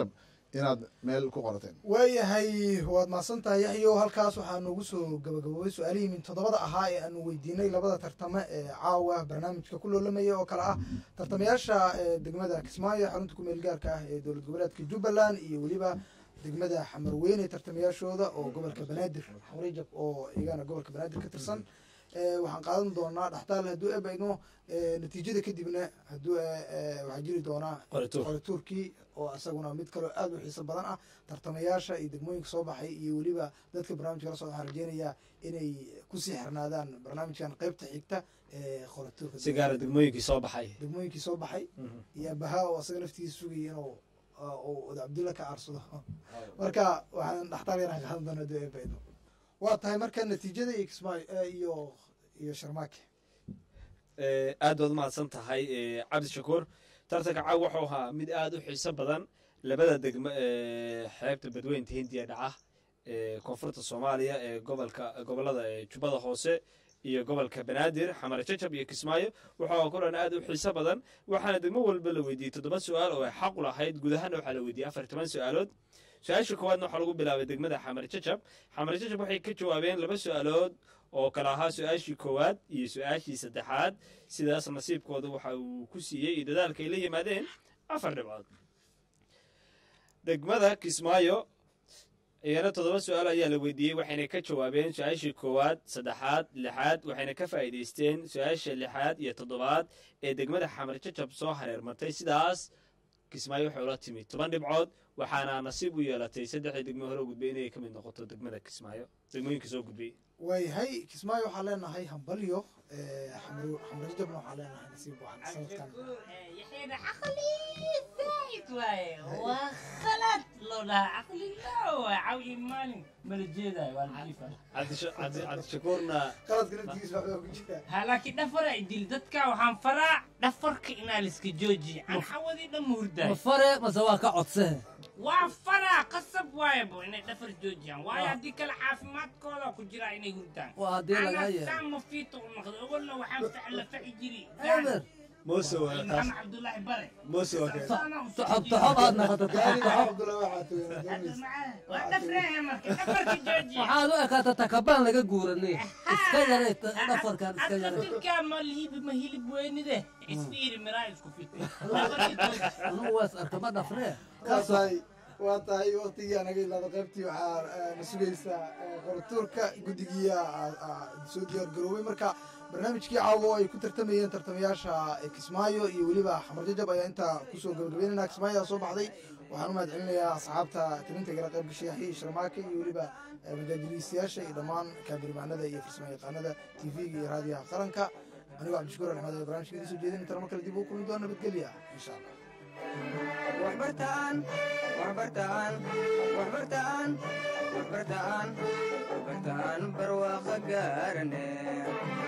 inaad meel ku qorateen waayahay waad mahadsan tahay yaxyo halkaas waxaa noogu soo gabagaboobay su-aalihii min toddobada ahaa ee aanu weydiinay labada tartame ee caawa barnaamijka ku loolamaya oo kale ah tartamayaasha ee degmada kismaayo xarunta kumeel gaarka ah ee dowlad goboleedka jubbaland iyo weliba degmada xamarweyne tartamayaashooda oo gobolka banaadir xamrejab oo iyagana gobolka banaadir ka tirsan ee waxaan qaadan doonaa dhaxtaal hadduu ebayno natiijada kadibna hadduu waxaa jiri doonaa qorituur qorituurkii oo isaguna mid kaloo aad u xiiso badan ah tartamayaasha iyo degmooyinka soo baxay iyo weliba dadka barnaamijka la socda waxaan rajeynayaa inay kusii xirnaadaan barnaamijkan qaybta xigta ee qorituurka si gaara degmooyinkii soo baxay degmooyinkii soo baxay iyo bahaa oo asaga naftiisa sugaya inuu uu oda cabdulla ka aarsado marka waxaan dhaxtaal yaraan qaadan doonaa hadduu ebayno waa tahay marka natiijada iyo kismaayo iyo iyo sharmaake Eh, aad baad umahadsan tahay eh, cabdi shakuur tartanka caaw wuxuu ahaa mid aad u xiiso badan labada degmo ee xeebta badweynta hindiya dhaca ee koonfurta soomaaliya ee gobolka gobolada ee jubbada hoose iyo gobolka banaadir xamar jajab iyo kismaayo wuxuu kulan aad u xiiso badan waxaana degmo walba la weydiiyey toddoba su-aal oo ay xaq u lahayd guud ahaana waxaa la weydiiyey afar toban su-aalood su-aasha koowaadna waxaa lagu bilaabay degmada xamar jajab xamar jajab waxay ka jawaabeen laba su-aalood oo kale ahaa su-aashii koowaad iyo su-aashii saddexaad sidaas nasiibkooda waxa uu ku siiyey iyo dadaalka ay la yimaadeen afar dhibcood degmada kismaayo iyana toddoba su-aal ayaa la weydiiyey waxayna ka jawaabeen su-aashii koowaad saddexaad lixaad waxayna ka faa'iidaysteen su-aasha lixaad iyo toddobaad ee degmada xamar jajab soo hareermartay sidaas kismaayo waxay ula timid toban dhibcood waxaana nasiib u yeelatay saddexdii degmo hore u gudbay inay ka mid noqoto degmada kismaayo degmooyinka soo gudbay waayahay kismaayo waxaa leenahay hambalyo xamrajabna waxaa leenahay nasiib wacan sanadkan يحيى عقلي زايد واي وخلت لو لا عقلي لا عولي مالي ملجيدا والجيفة cabdishakuurna qaladka naftigiisa waxbaa ku jira هلاكي دفر ديل دتكا وحان فرع دفرك إنا لسك جوجي عن حوضي دم ma هرداي fare mase waa ka codsee وفرع قصب واي بو إنا دفر جوجي واي هديك العافمات كولا كجرا إنا هردان waa haddii lagaa أنا yeelo سام مفيتو نقد أقول وحان فعل فعجري eber moose محمد عبد الله بري moose waa kee toxob toxob aad noqoto toxob toxob cabdulla waxaa tugan waxaad u ekaata takabaan laga guuranay iska yaray dhafarkan iska yaray أتذكر ما الهيب ما هيلب وين ده يصير مراي اسكو في anugu waas arka ma dhafree waa tahay waa tahay waktigii anaga ilaada qaybtii waxaa na sugaysaa qoratuurka guddigiia soo diyaar garoobay marka barnaamijkii caawo ay ku tartamayeen tartamayaasha kismaayo iyo weliba xamar jajab ayaa intaa kusoo gabagabeynayna kismaayo soo baxday waxaan u mahad celinayaa asxaabta tilinta gala qayb gashay yaxya sharmaake iyo weliba majaajiliistayaasha iyo dhammaan kaabirmaanada iyo farsamo yaqaanada tv-ga iyo raadiyaha qaranka anigoo cabdishakuur axmed ee barnaamijka idiin soo jeedin intana mar kale dib ugu kulmi doona nabadgelya insha allah waxbartaan waxbartaan waxbartaan waxbartaan waxbartaan barwaaqo gaarane